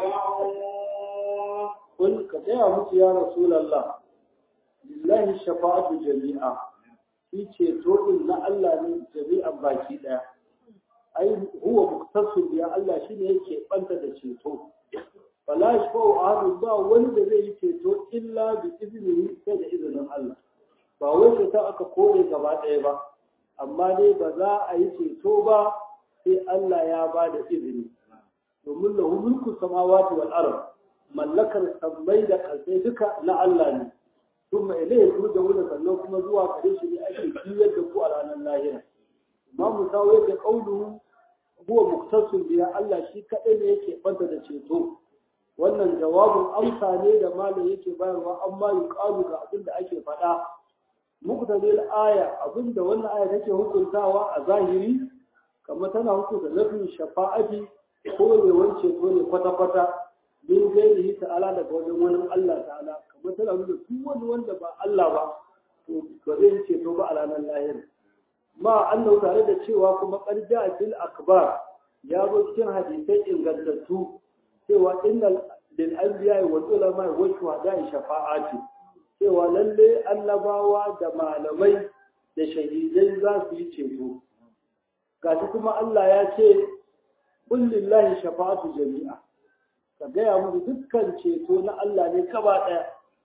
ترجعون قل كتيا مت يا رسول الله لله الشفاعة جميعا في ceto na Allah ne jami'an baki daya ai huwa muktasu ya Allah shine yake banta da ceto fala yashfa'u ahadun ba wani da zai yi ceto illa bi iznihi sai da izinin Allah ba wai ceto aka kore gaba ɗaya ba amma dai ba za a yi ceto ba sai Allah ya ba da izini domin lahu mulku samawati wal ard mallakar sammai da ƙasai duka na Allah ne kuma ilai su da wani sannan kuma zuwa gare shi ne ake juyar da ku a ranar lahira imam musawi yake kaulu huwa muktasun biya Allah shi kadai ne yake banta da ceto wannan jawabin amsa ne da malam yake bayarwa amma yuqalu ga abin da ake faɗa muqtadil aya abin da wannan aya take hukuntawa a zahiri kamar tana hukunta nafin shafa'ati ko ne wance ko ne kwata-kwata min gairihi ta'ala daga wajen wani Allah ta'ala kamar tana nuna duk wani wanda ba Allah ba to ba zai ceto ba a ranar lahira ma annahu tare da cewa kuma qarja fil akbar ya zo cikin hadisai ingantattu cewa innal lil anbiya wal ulama wa shuhada shafa'ati cewa lalle annabawa da malamai da shahidai za su yi ceto gashi kuma Allah ya ce qul lillahi shafa'atu jami'a ka gaya musu dukkan ceto na Allah ne kaba ɗaya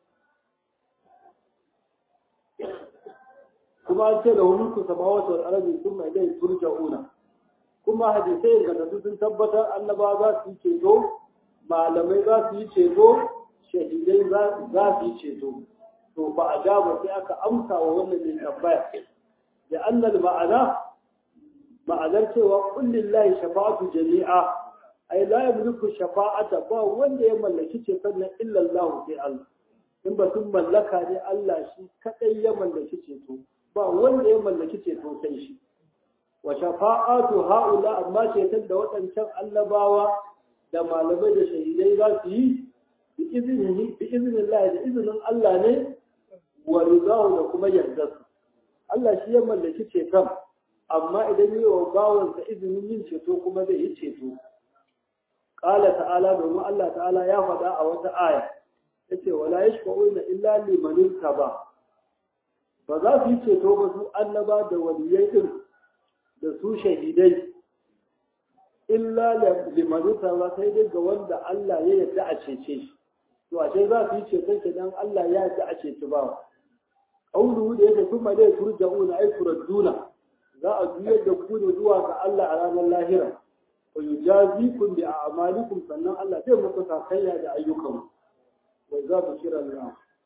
kuma an ce da wani ku sama wata arabi sun mai dai turja'una kuma hadisai ga sun tabbatar annaba za su yi ceto malamai za su yi ceto shahidai za su yi ceto to ba a ba sai aka amsa wa wannan mai tambaya da annal ma'ana ma'anar cewa kullillahi shafa'atu jami'a ai la yamliku shafa'ata ba wanda ya mallaki ceton nan illa Allah sai Allah in ba sun mallaka ne Allah shi kadai ya mallaki ceto ba wanda ya mallaki ceto sai shi wa shafa'atu haula amma ceton da waɗancan annabawa da malamai da shahidai za su yi bi izinin bi izinin Allah da izinin Allah ne wa ridahu da kuma yardarsa Allah shi ya mallaki ceton amma idan yi wa bawansa izinin yin ceto kuma zai yi ceto qala ta'ala domin Allah ta'ala ya faɗa a wata aya yace wala yashfa'una illa liman ba. ba za su yi ceto ba su annaba da waliyai din da su shahidai illa liman ba sai dai ga wanda Allah ya yarda a cece shi to ashe za su yi ceton kenan Allah ya yarda a ceci ba qawluhu da yake kuma dai turja'una ay turadduna za a juyar da ku ne zuwa ga Allah a ranar lahira wa yujazikum bi a'malikum sannan Allah zai muku sakayya da ayyukan wa za ku kira Allah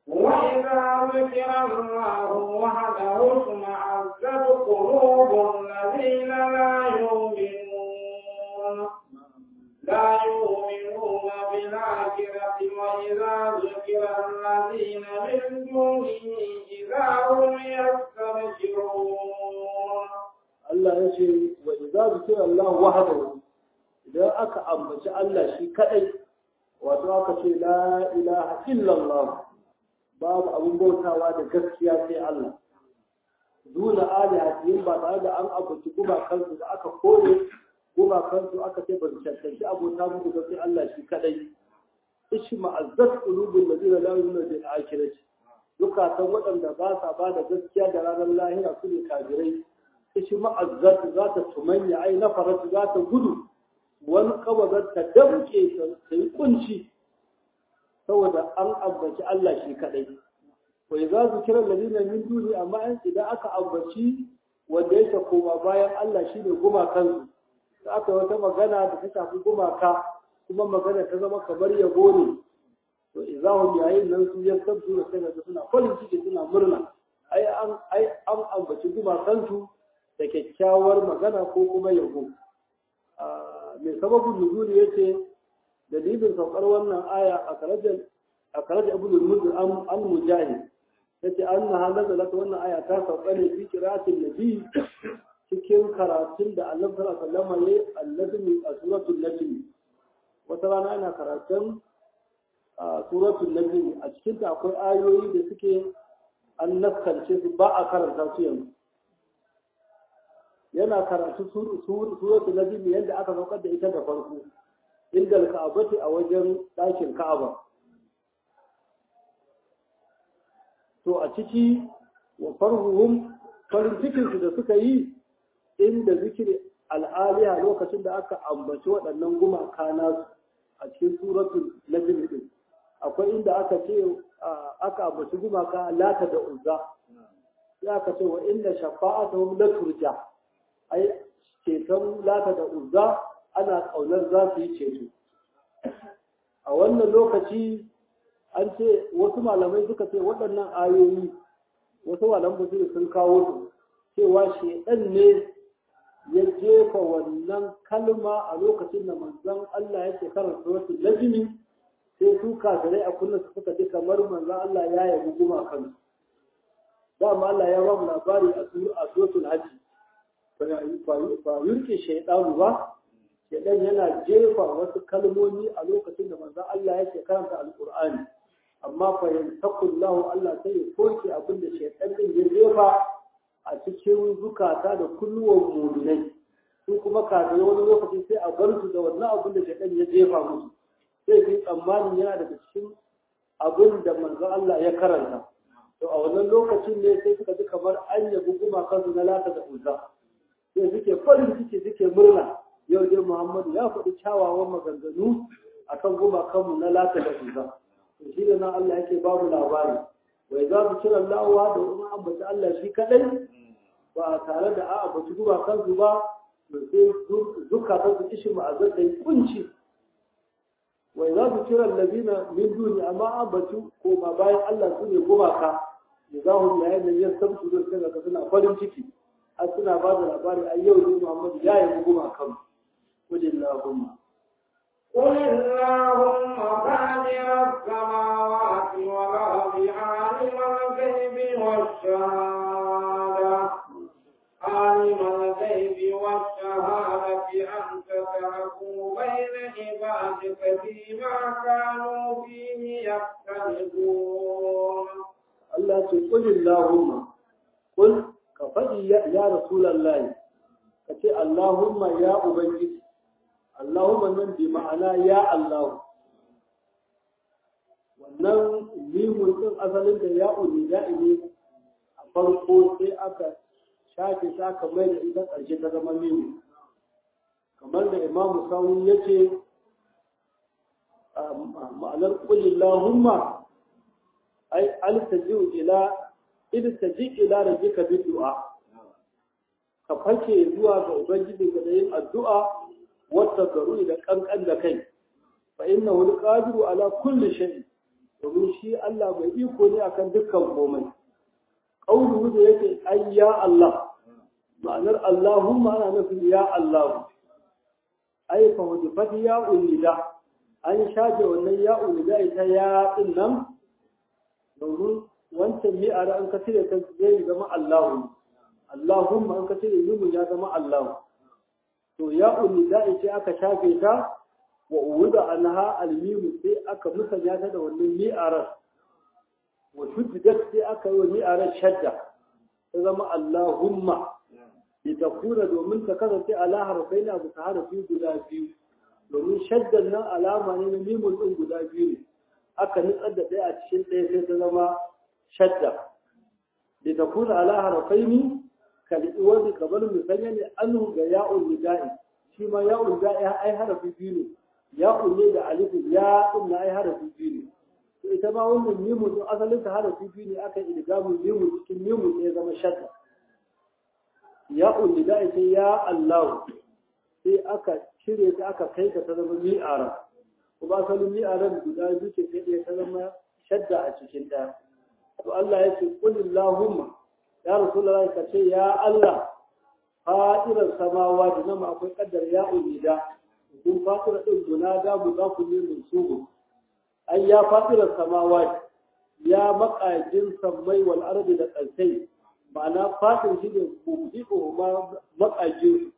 وإذا ذكر الله وحده اشمأزت قلوب الذين لا يؤمنون لا يؤمنون بالآخرة وإذا ذكر الذين من دونه إذا هم يستبشرون Allah ya ce wa idza zikira Allah wahdahu idan aka ambaci Allah shi kadai wato aka ce la ilaha illallah babu abun bautawa da gaskiya sai Allah duna alihatihim ba tare da an ambaci gumakansu da aka kore gumakansu aka ce ba su cancanci abota muku ga sai Allah shi kadai ishi ma'azzat qulubul ladina la yu'minuna bil akhirati dukatan waɗanda ba sa ba da gaskiya da ranar lahira su ne kafirai ishi ma'azzat za ta tumanya ai na faratu za ta gudu wani kawazar ta damke ta yi kunci saboda an ambaci Allah shi kadai wai za su kira ladina min duni amma idan aka ambaci wanda yake koma bayan Allah shi ne gumakansu da aka wata magana da ta shafi gumaka kuma magana ta zama kamar yabo ne to izahum yayin nan su ya sabtu da sai da suna farin ciki suna murna ai an ai an ambaci gumakansu da kyakkyawar magana ko kuma yabo mai sababin nuzuli yace dalilin saukar wannan aya a karajar a karajar ibn al-muzir an mujahid yace annaha nazalat wannan aya ta sauka ne fi qira'atin nabi cikin karatun da Allah sallallahu alaihi wasallam yayi allazimi a suratul najm wata rana ana karatun a suratul najm a cikin ta akwai ayoyi da suke an naskance su ba a karanta su yanzu yana karatu suratul najm yadda aka saukar da ita da farko inda al-ka'abati a wajen ɗakin ka'aba to a ciki wa farhuhum farin cikinsu da suka yi inda zikiri al'aliya lokacin da aka ambaci waɗannan gumaka nasu a cikin suratul najm din akwai inda aka ce aka ambaci gumaka lata da uzza sai aka ce wa inda shafa'atuhum la turja ai ceton lata da uzza ana kaunar za su yi ceto a wannan lokaci an ce wasu malamai suka ce waɗannan ayoyi wasu malamai basiri sun kawo su cewa shedan ne ya jefa wannan kalma a lokacin da manzon Allah yake karanta wasu najmi sai su kafirai a kullum su suka ji kamar manzon Allah ya yabi guma kansu dama Allah ya ba mu labari a suratul hajji ba yurke shaidanu ba shaidan yana jefa wasu kalmomi a lokacin da manzon Allah yake karanta alqur'ani amma fa yantakullahu Allah sai ya soke abin da shaitan din ya jefa a cikin zukata da kulluwan mu'minai su kuma kafin wani lokaci sai a bar su da wannan abin da shaitan ya jefa musu sai su tsammanin yana daga cikin abin da manzo Allah ya karanta to a wannan lokacin ne sai suka ji kamar an yabi gumakansu na lata da uzza sai suke farin ciki suke murna yau dai Muhammadu ya faɗi kyawawan maganganu akan gumakanmu na lata da uzza shi da nan Allah yake babu labari wai za su kira lawa da wani ambaci Allah shi kadai ba tare da a ambaci guba kansu ba to sai zukatan su kishi ma'azar da kunci wai za su kira lazina min duni amma ambaci ko ma bayan Allah su ne gumaka da za mu yayin da ya san su da ga suna farin ciki har suna ba da labari ai yau ne Muhammad ya yi gumakan kulillahumma قل اللهم بادر السماوات والأرض عالم الغيب والشهادة عالم الغيب والشهادة أنت تحكم بين عبادك فيما كانوا فيه يختلفون Allah ce kulin Allahumma kul ka faɗi ya Rasulallah ka ce Allahumma ya Ubangiji Allahumma nan bi ma'ana ya Allah wannan limun din asalin da ya uni ya ne a farko sai aka shafe shi aka mai da ita ƙarshe ta zama limu kamar da Imam Sawi ya ce ma'anar kulin Allahumma ai altaji'u ila iltaji ila rabbika bi du'a ka fake zuwa ga ubangiji da yin addu'a wata garu da kankan da kai fa innahu alqadiru ala kulli shay domin shi Allah mai iko ne akan dukkan komai qauluhu da yake ai ya Allah ma'anar Allahumma ana nufin ya Allah ai fa hudifat ya ulida an shafe wannan ya ulida ita ya din nan domin wancan mi'ara an ka cire ta zai zama Allahu Allahumma an ka cire yumu ya zama Allahu to ya ulida ita aka shafe ta wa uwuda anha almimu sai aka musanya ta da wannan mi'arar wa shuddat sai aka yi wa mi'arar shadda ta zama Allahumma litakuna domin ta kasance ala harfai na bisa harafi guda biyu domin shaddan nan alama ne na mimun ɗin guda biyu ne aka nutsar da ɗaya a cikin ɗaya sai ta zama shadda litakuna ala harfai ni kal'iwar kamar musanya ne anhu ga ya'un nida'i shi ma ya'un nida'i ai harafi biyu ne ya'un ne da alifin ya ɗin na ai harafi biyu ne to ita ma wannan mimun ɗin asalin ta harafi biyu ne aka idgamu mimun cikin mimun ne ya zama shadda ya ulida ita ya Allah sai aka cire ta aka kai ta ta zama mi'ara kuma asalin mi'aran guda biyu ce sai ɗaya ta zama shadda a cikin ɗaya to Allah ya ce kulillahumma ya rasulullah ka ce ya Allah fatirar samawa da nama akwai kaddar ya ulida kun fatira din guna da mu za ku ne mun sugu ai ya fatirar samawa ya makajin sammai wal ardi da ƙarsai ma'ana fatin shi ne mubdi'u ma maƙajin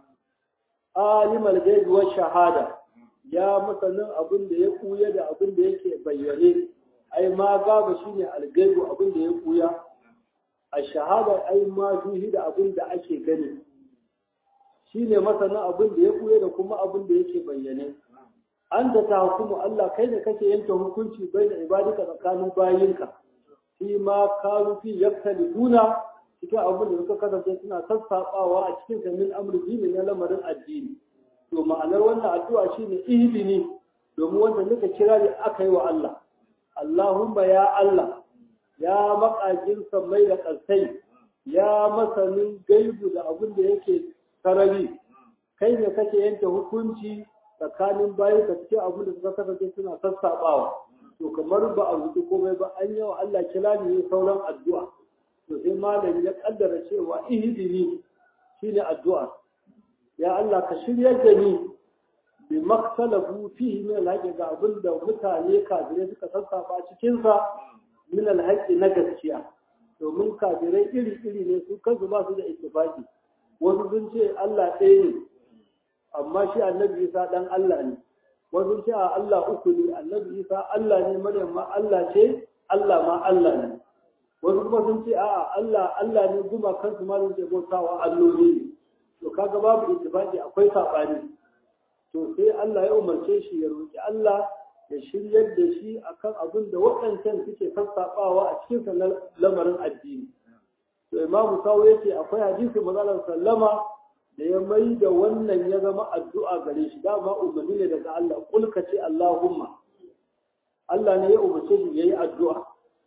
alimul gaibi wa shahada ya masanin abin da ya kuya da abin da yake bayyane ai ma gaba shine algaibu abin da ya kuya a shahada ai ma fihi da abin da ake gani shine masanin abin da ya kuya da kuma abin da yake bayyane an da ta hukumu Allah kai da kake yanke hukunci bai da ibadika tsakanin bayinka fi ma kanu fi yaktalifuna cikin abin da suka kasance suna sassaɓawa a cikin samin amurki ne na lamarin addini to ma'anar wannan addu'a shine ihdini domin wanda nika kira ne aka yi wa Allah Allahumma ya Allah ya makajin sammai da ƙarsai ya masanin gaibu da abin da yake sarari kai ne kake yanke hukunci tsakanin bayan ka cikin abin da suka kasance suna sassaɓawa to kamar ba a rubuta komai ba an yawa Allah kira ne sauran addu'a to sai malami ya kaddara cewa ihdini shine addu'a ya Allah ka shiryar da ni bi maktalafu fihi min alhaqi ga abin da mutane kafirai suka sassafa cikin sa min alhaqi na gaskiya domin kafirai iri iri ne su kansu ba su da ittifaqi wasu sun ce Allah ɗaya ne amma shi annabi Isa dan Allah ne wasu ce a Allah uku ne annabi Isa Allah ne Maryam ma Allah ce Allah ma Allah ne wasu kuma sun ce a'a Allah Allah ne guma kansu ma da ke bautawa alloli ne to kaga babu ittifaqi akwai sabani to sai Allah ya umarce shi ya roki Allah ya shiryar da shi akan abin da waɗancan suke sassaɓawa a cikin sanar lamarin addini to imamu sawo yake akwai hadisi mazalar sallama da ya mai da wannan ya zama addu'a gare shi dama umarni ne daga Allah kulka ce Allahumma Allah ne ya umarce shi yayi addu'a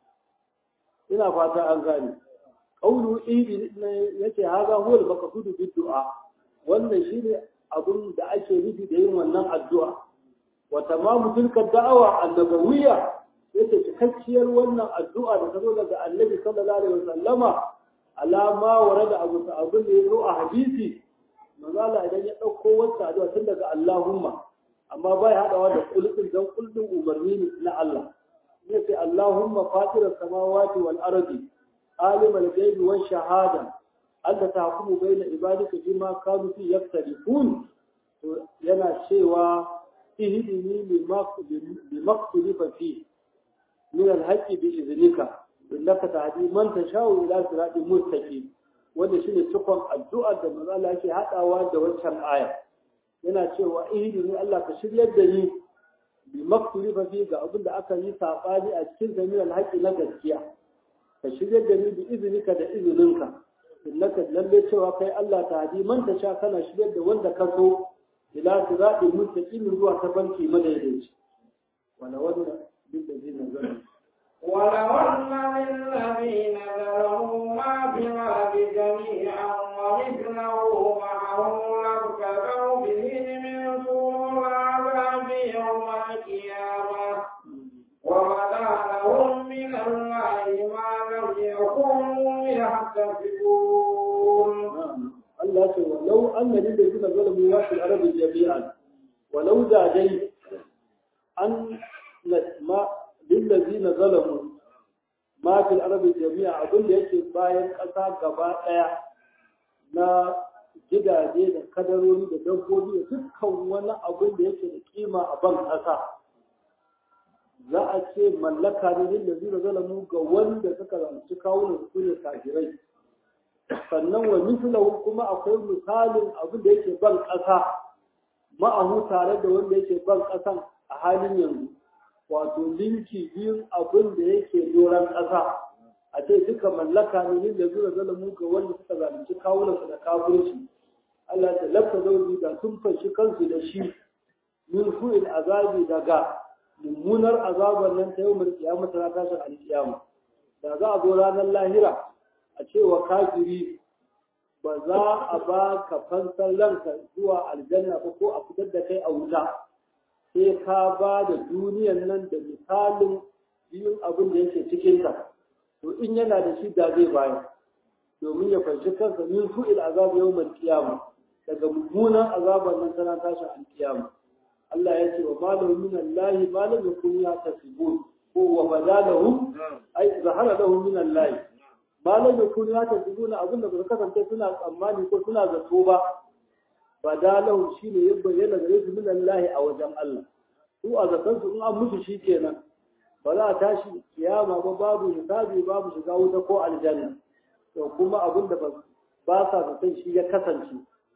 ina fata an gane qawlu idi yake haza huwa al-maqsudu bid-du'a wannan shine abun da ake nufi da yin wannan addu'a wa tamamu tilka da'awa annabawiyya yake cikakkiyar wannan addu'a da ta zo daga annabi sallallahu alaihi wasallama alama warada abu abin da ya zo a hadisi manzala idan ya ɗauko wata addu'a tun daga Allahumma amma bai haɗawa da kulɗin don kulɗin umarni ne na Allah ya ce Allahumma fatirar samawati wal ardi alimul ghaibi wash shahada anta tahkumu baina ibadika bima kanu fi yaktalifun to yana cewa ihdini lima ikhtalifa fi min al-haqqi bi idhnika innaka tahdi man tashau ila siratin mustaqim wanda shine cikon addu'ar da manzo Allah yake hadawa da waccan aya yana cewa ihdini Allah ka shiryar da ni bi maktulifa fi ga abin da aka yi sabani a cikin zamiran haƙi na gaskiya ka shiryar da ni bi izinika da izininka innaka lalle cewa kai Allah ta hadi man ta sha kana shiryar da wanda ka so ila siratin mustaqim zuwa ta banki madaidaici wala wannan bin da zai nazara ولو أن للذين ظلموا ما في الأرض جميعا ومثله معه لابتغوا به من سوء العذاب يوم القيامة وبدا ينفقون Allah ce walau an na lille suna zalamu ya fi arabin jami'an walau da dai an ma lillazi na zalamu ma fi arabin jami'a abin da yake bayan ƙasa gaba ɗaya na gidaje da kadarori da dabbobi da dukkan wani abin da yake da kima a ban ƙasa za a ce mallaka ne lillazi na zalamu ga wanda suka zanci kawunan su ne kafirai sannan wa mislahu kuma akwai misalin abin da yake ban ƙasa ma'ahu tare da wanda yake ban ƙasan a halin yanzu wato linki biyun abin da yake doron ƙasa a ce duka mallaka ne yin da zura zalamu ga wanda suka zalunci kawunansu da kafirci Allah ta lafta zauji da sun fashi kansu da shi min su'il azabi daga mummunar azabar nan ta yau mai kiyama ta tashin alkiyama da za a zo ranar lahira a cewa kafiri ba za a ba ka fansar ranka zuwa aljanna ba ko a fitar da kai a wuta sai ka ba da duniyan nan da misalin biyun abin da yake cikinta to in yana da shi da zai bayar domin ya fanshi kansa min su'il azab yawmal qiyama daga mummunan azabar nan tana tashi alkiyama Allah ya ce wa malahu min Allah ma lam yakun yatasibun ko wa badalahum ay zahara lahum min Allah malam da kun ya tafi nuna abin da ba kasance suna tsammani ko suna zato ba ba da lahu shi ne ya bayyana gare su min Allah a wajen Allah su a zaton su in an musu shi kenan ba za a tashi kiyama ba babu hisabi babu shiga wuta ko aljanna to kuma abin da ba sa zaton shi ya kasance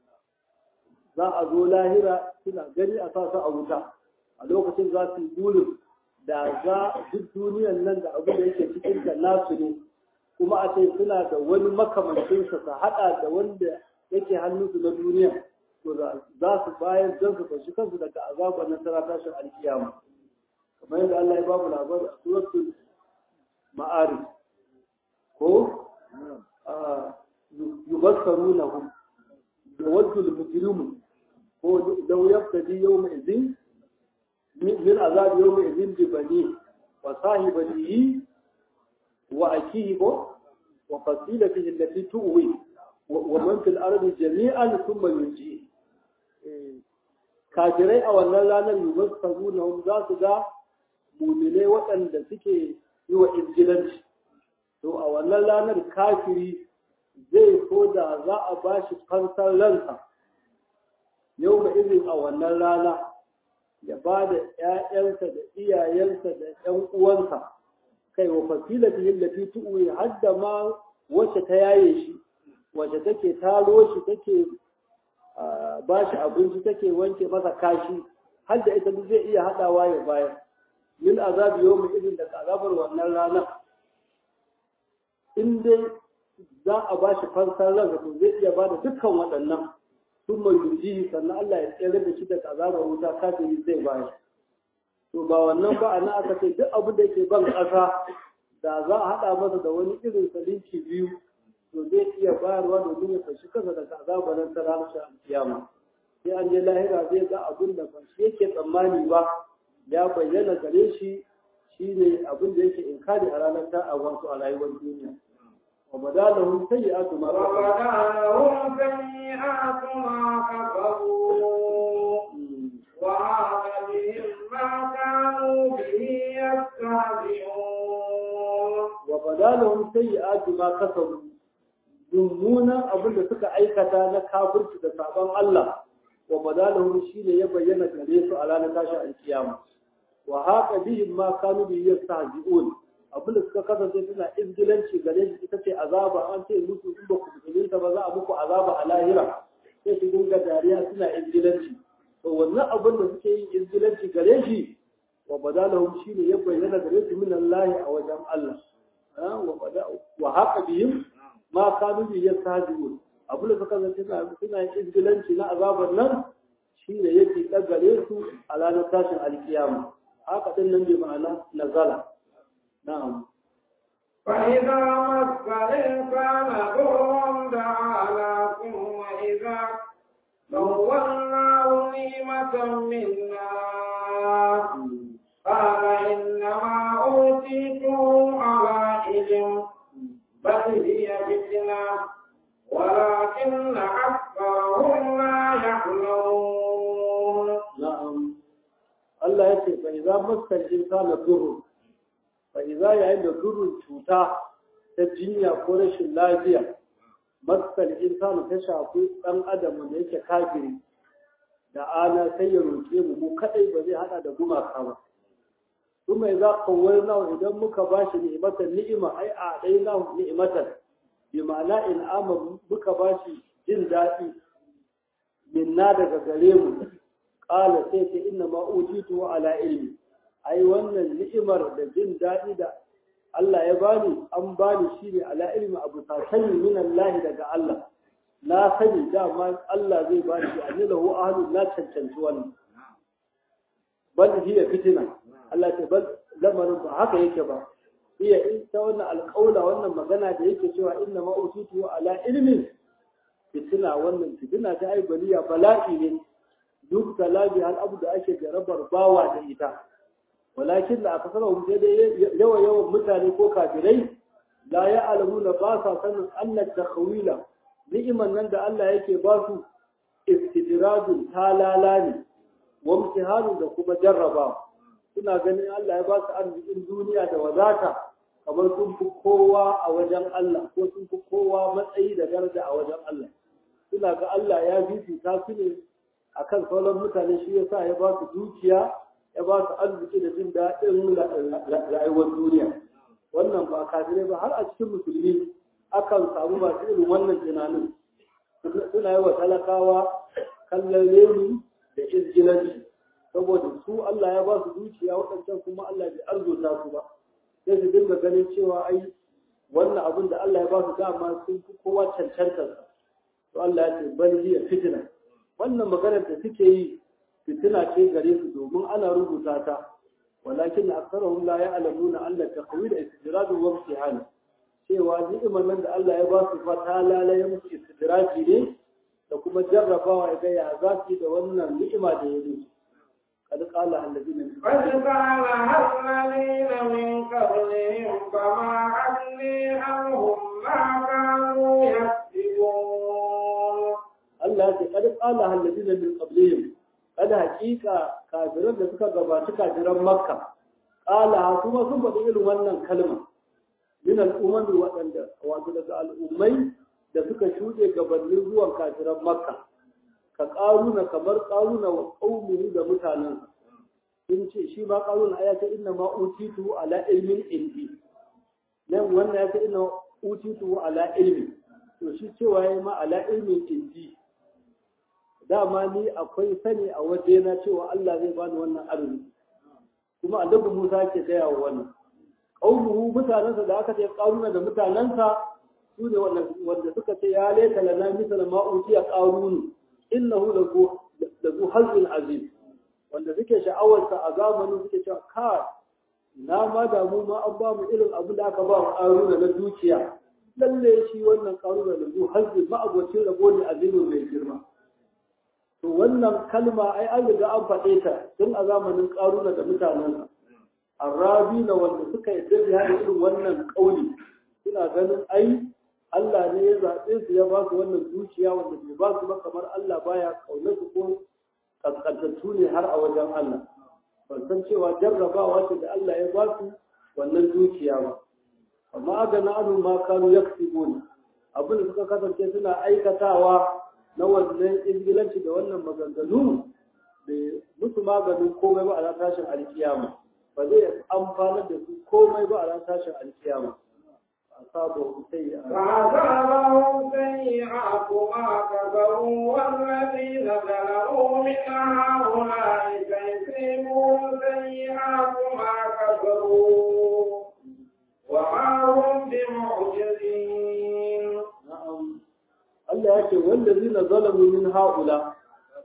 za a zo lahira suna gani a sa su a wuta a lokacin za su yi burin da za duk duniyan nan da abin da yake cikin ta nasu ne kuma a ce suna da wani makamancinsa su haɗa da wanda yake hannunsu na duniya to za su bayar don su fashi kansu daga azabar na tara tashin alkiyama kamar yadda Allah ya babu labari a suratul ma'ari ko yubassarunahum da wadul mujrimu ko law yaftadi yawma idhin min azab yawma idhin bi bani wa sahibatihi وأكيه وفصيلته التي تؤوي ومن في الأرض جميعا ثم ينجيه kafirai a wannan ranar yubar sabu na za su ga mumilai waɗanda suke yi wa injilanci to a wannan ranar kafiri zai so da za a ba shi fansar ransa yau ga izin a wannan rana ya ba da ‘ya'yansa da iyayensa da ‘yan uwansa kai wa fasilati allati tu'wi hadda ma wacce ta yaye shi wacce take taro shi take ba shi abinci take wanke masa kashi har da ita duk zai iya hadawa ya bayar min azabi yawmi idin da azabar wannan rana in dai za a ba shi fansar ransa to zai iya ba da dukkan waɗannan sun mai yuji sannan Allah ya tsere da shi daga azabar wuta kafiri zai bayar to ba wannan ba ana aka ce duk abin da yake ban ƙasa da za a haɗa masa da wani irin salinci biyu to zai iya bayarwa domin ya fashi kansa daga azabar nan ta ranar kiyama sai an je lahira zai ga abin da ba shi yake tsammani ba ya bayyana gare shi shine abin da yake inkari a ranar ta a wasu a rayuwar duniya wa badalahum sayyi'atu ma وبدالهم سيئات ما كفروا وهذا بهم ما كانوا به يستهزئون wa badalahum sayyi'atu ma kasabu mummunan abin da suka aikata na kafirci da sabon Allah wa badalahum shine ya bayyana gare su a ranar tashi alkiyama wa haqa bihim ma kanu bi yastahzi'un abin da suka kasance suna izgilanci gare shi ita ce azaba an ce musu in ba ku musulunta ba za a muku azaba a lahira sai su dinga dariya suna izgilanci to wannan abin da suke yin izgilanci gare shi wa badalahum shine ya bayyana gare su min Allah a wajen Allah wa haka bihim ma kanu bi yastahzi'un abin da suka zance suna suna yin izgilanci na azabar nan shine yake dagare su a ranar tashin alkiyama haka din nan bi ma'ana nazala na'am فإذا مس الإنسان ضر دعا ثم إذا خولناه نعمة منا قال إنما أوتيته على علم بل هي فتنة ولكن أكثرهم لا يعلمون na'am Allah ya ce fa idza massal insana durr fa idza yayin da durrun cuta ta jinya ko rashin lafiya massal insana ta shafi dan adam da yake kafiri da ana sai ya roke mu mu kadai ba zai hada da gumaka ba kuma idza qawwalna idan muka bashi ni'matan ni'ima ai a dai na ni'matan bi ma'ana in amma muka bashi jin daɗi minna daga gare mu qala sai ce inna ma utitu ala ilmi ai wannan ni'imar da jin daɗi da Allah ya bani an bani shi ne ala ilmi abu sani min Allah daga Allah na sani dama Allah zai bani shi anni lahu ahlu na cancanci wannan bal hiya fitina Allah ce bal lamarin ba haka yake ba iya in ta wannan alƙaula wannan magana da yake cewa inna ma utitu ala ilmin fitina wannan fitina ta ai baliya bala'i ne duk talabi hal abu da ake jarabar bawa da ita walakin da aka sanar sai dai yawa yawan mutane ko kafirai la ya alamu na ba sa sanin Allah takhwila ni'iman nan da Allah yake ba su istidradun talala ne wa imtihanun da kuma jarraba suna ganin Allah ya ba su arzikin duniya da wadata kamar sun fi kowa a wajen Allah ko sun fi kowa matsayi da daraja a wajen Allah suna ga Allah ya fifita su ne akan sauran mutane shi yasa ya ba su dukiya ya ba su arziki da jin daɗin rayuwar duniya wannan ba kafirai ba har a cikin musulmi akan samu masu irin wannan tunanin suna yi wa talakawa kallon reni da izgilanci saboda su Allah ya ba su dukiya waɗancan kuma Allah bai arzuta su ba sai su dinga ganin cewa ai wannan abin da Allah ya ba su dama sun fi kowa cancantar to Allah ya ce bal hiya fitna wannan maganar da suke yi fitina ce gare su domin ana rubuta ta walakin aktharuhum la ya'lamuna anna taqwid istidrad wa imtihan cewa ni'imar nan da Allah ya ba su fa ta lalaye musu istidraji ne da kuma jarrabawa ya ga ya za su da wannan ni'ima da ya yi قد قال الذين قد قال الذين من قبلهم فما أغني عنهم ما كانوا يكسبون Allah ya ce kad qala alladina min qablihim kada hakika kafiran da suka gabaci kafiran makka qala kuma sun faɗi irin wannan kalma min al'umman waɗanda wato daga al'ummai da suka shuɗe gabanin zuwan kafiran makka ka ƙaruna kamar ƙaruna wa ƙaumuhu da mutanen sun ce shi ma ƙaruna ya ce inna ma utitu ala ilmin indi nan wannan ya ce inna utitu ala ilmi to shi cewa ya ma ala ilmin indi dama ni akwai sani a waje na cewa Allah zai bani wannan arziki kuma annabi Musa ke gaya wa wannan qaumuhu mutanansa da aka ce qaruna da mutanansa su ne wanda suka ce ya laita lana misal ma utiya qarun innahu lahu lahu hazin azim wanda suke sha'awarsa a zamanin suke cewa ka na ma da mu ma an ba mu irin abin da aka ba wa qaruna na dukiya lalle shi wannan qaruna lahu hazin ma abocin rabo ne azimin mai girma to wannan kalma ai an riga an faɗe ta tun a zamanin ƙaruna da mutanensa arabi na wanda suka yi da irin wannan ƙauli suna ganin ai Allah ne ya zaɓe su ya ba su wannan dukiya wanda bai ba su ba kamar Allah baya ƙaunar su ko kaskantattu ne har a wajen Allah ban san cewa jarrabawa ce da Allah ya ba su wannan dukiya ba amma aga na anu ma kanu yaksibun abin da suka kasance suna aikatawa na wannan ingilanci da wannan maganganu da musu maganin komai ba a ran tashin alkiyama ba zai amfanar da su komai ba a ran tashin alkiyama أصابه سيئات فأصابهم سيئات ما كسبوا والذين ظلموا من هؤلاء سيصيبهم سيئات ما كسبوا وما هم بمعجزين نعم Allah ya ce wallazi na zalamu min haula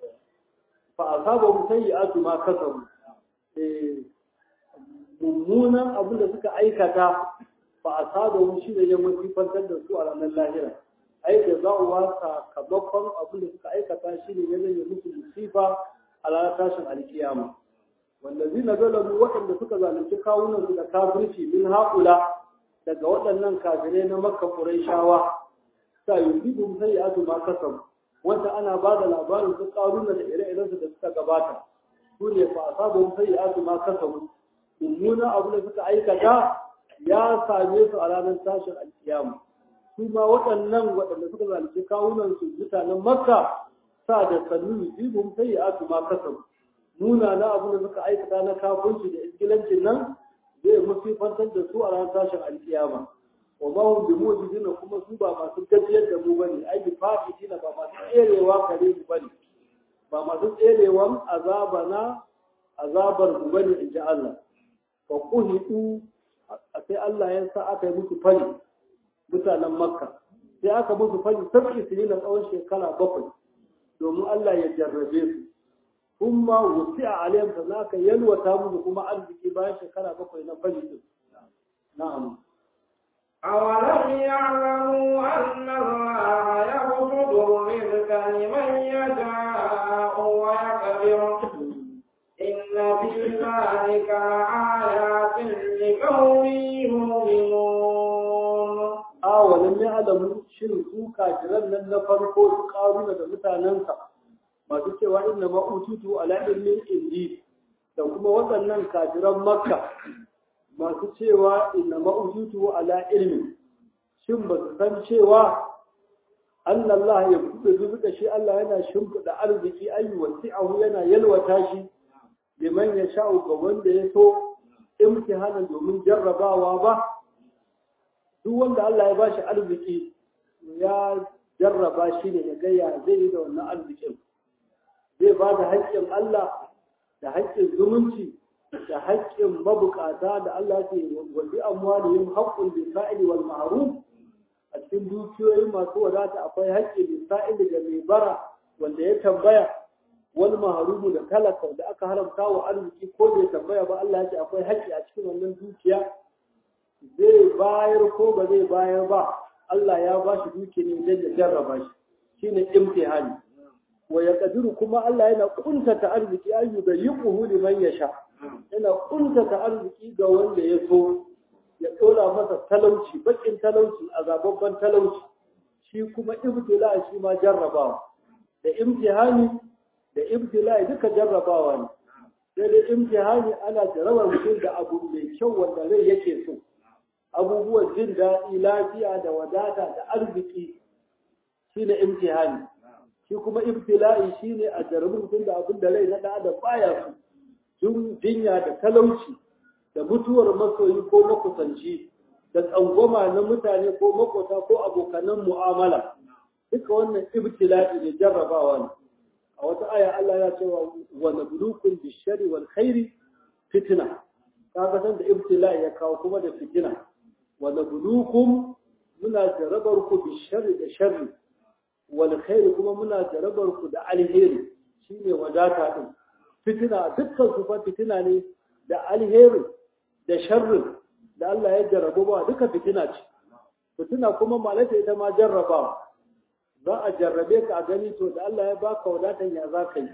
fa asabahum sayyi'atu ma kasabu eh mummunan abin da suka aikata fa asabahum shi ne ya musifantar da su a ranar lahira ai da za'uwa sakamakon abin da suka aikata shi ne ya zama musu musifa a ranar tashin alkiyama wallazi na zalamu waɗanda suka zalunci kawunan su da kafirci min haula daga waɗannan kafirai na makka qurayshawa sa yusibu sayyi'atu ma kasab wanda ana ba da labarin su karuna da ire-irensu da suka gabata su ne fa asabu sayyi'atu ma kasab mummuna abu da suka aikata ya same su a ranar tashin alkiyama su ma waɗannan waɗanda suka zalunci kawunan su mutanen makka sa da sannu yusibu sayyi'atu ma kasab nuna na abu da suka aikata na kafunci da iskilancin nan zai musifantar da su a ranar tashin alkiyama wa ma hum bimujizina kuma su ba masu gajiyar da mu bane ai bi fa'itina ba masu tserewa kare mu bane ba masu tserewan azaba na azabar mu bane in ji Allah fa quhidu sai Allah ya sa aka yi musu fari mutanen Makka sai aka musu fari sab'i sinina tsawon shekara bakwai domin Allah ya jarrabe su kuma wusi'a alayhim da zaka yalwata musu kuma arziki bayan shekara bakwai na fari din na'am أولم يعلموا أن الله يبسط الرزق لمن يشاء ويقدر إن في ذلك لآيات لقوم يؤمنون awalan ya alamu shin su kafiran nan na farko su karuna da mutanensa masu cewa inna ma ututu ala ilmin indi da kuma waɗannan kafiran makka masu cewa inna ma ututu ala ilmin shin ba su san cewa anna Allah ya kuɗe zuzuka shi Allah yana shimfiɗa arziki ayu wasi'ahu yana yalwata shi liman ya sha'u ga wanda ya so imtihanan domin jarrabawa ba duk wanda Allah ya bashi arziki ya jarraba shi ne ya gaya zai yi da wannan arzikin zai ba da haƙƙin Allah da haƙƙin zumunci da haƙƙin mabukata da Allah ke wadi amwalihim haqqul lisa'ili wal ma'ruf a cikin dukiyoyi masu wadata akwai haƙƙin lisa'ili ga mai bara wanda ya tambaya wal mahrumu da talaka da aka haramta wa arziki ko bai tambaya ba Allah ya ce akwai haƙƙi a cikin wannan dukiya zai bayar ko ba zai bayar ba Allah ya ba shi duki ne don ya jarraba shi shine imtihani wa ya kadiru kuma Allah yana kuntata arziki ayu da yuquhu liman yasha yana kuntata arziki ga wanda ya so ya dora masa talauci bakin talauci azababban talauci shi kuma ibtila shi ma jarrabawa da imtihani da ibtila duka jarrabawa ne sai dai imtihani ana jarrabar mutum da abu mai kyau wanda rai yake so abubuwan jin daɗi lafiya da wadata da arziki shi ne imtihani shi kuma ibtila'i shi ne a jarabi mutum da abin da rai na ɗan adam baya su jinya da talauci da mutuwar masoyi ko makusanci da tsangwama na mutane ko makota ko abokanan mu'amala duka wannan ibtila'i ne jarrabawa ne a wata aya Allah ya cewa wa nabluukum bishari wal khairi fitna kaga san da ibtila'i ya kawo kuma da fitina wa nabluukum muna jarabar ku bishari da sharri wal khairi kuma muna jarabar ku da alheri shine wadata din fitina dukkan su fa fitina ne da alheri da sharri da Allah ya jarrabu ba duka fitina ce fitina kuma malaka ita ma jarrabawa za a jarrabe ka a gani to da Allah ya baka wadatan ya za ka yi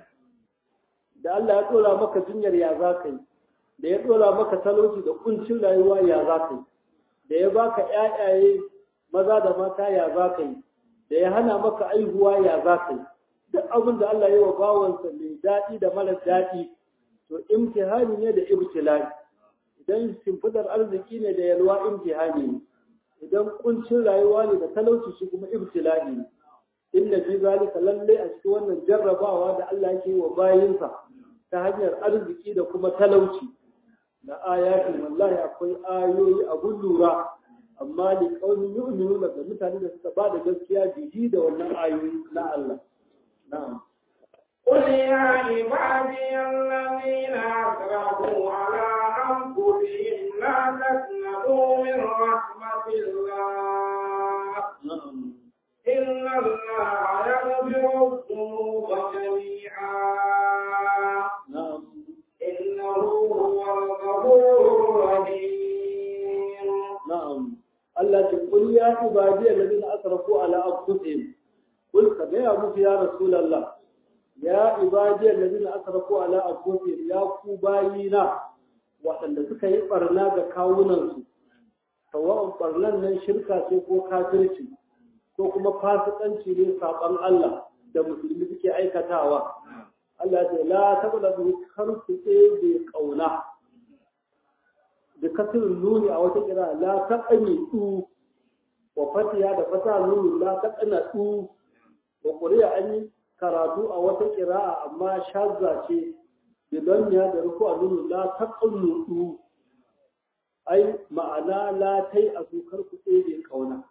da Allah ya dora maka jinyar ya za ka yi da ya dora maka talauci da kuncin rayuwa ya za ka yi da ya baka ƴaƴaye maza da mata ya za ka yi da ya hana maka aihuwa ya za ka yi duk abin da Allah ya wa bawansa mai daɗi da mara daɗi to imtihani ne da ibtilai idan shimfidar arziki ne da yalwa imtihani ne idan kuncin rayuwa ne da talauci shi kuma ibtilai ne inna fi zalika lalle a cikin wannan jarrabawa da Allah yake wa bayinsa ta hanyar arziki da kuma talauci da ayatin wallahi akwai ayoyi abun lura amma li qaumin yu'minuna da mutane da suka ba da gaskiya bihi da wannan ayoyi na Allah na'am قل يا عبادي الذين أسرفوا على أنفسهم لا تقنطوا من رحمة الله na'am إن الله يغفر الذنوب جميعا na'am إنه هو الغفور الرحيم na'am Allah ce kul ya ibadi alladhina asrafu ala anfusihim kul ka ga musu ya rasulullah ya ibadi alladhina asrafu ala anfusihim ya ku bayina waɗanda suka yi barna ga kawunansu sawa'un barnan nan shirka ce ko kafirci ko kuma fasikanci ne saban Allah da musulmi suke aikatawa Allah ya ce la tablagu kar ku ɗebe kauna da kasirin nuni a wata kira la taqani du wa fatiya da fata nuni la taqana du wa quriya an yi karatu a wata kira'a amma shazza ce bidan ya da ruku a nuni la taqanu du ai ma'ana la tai a kar ku ɗebe kauna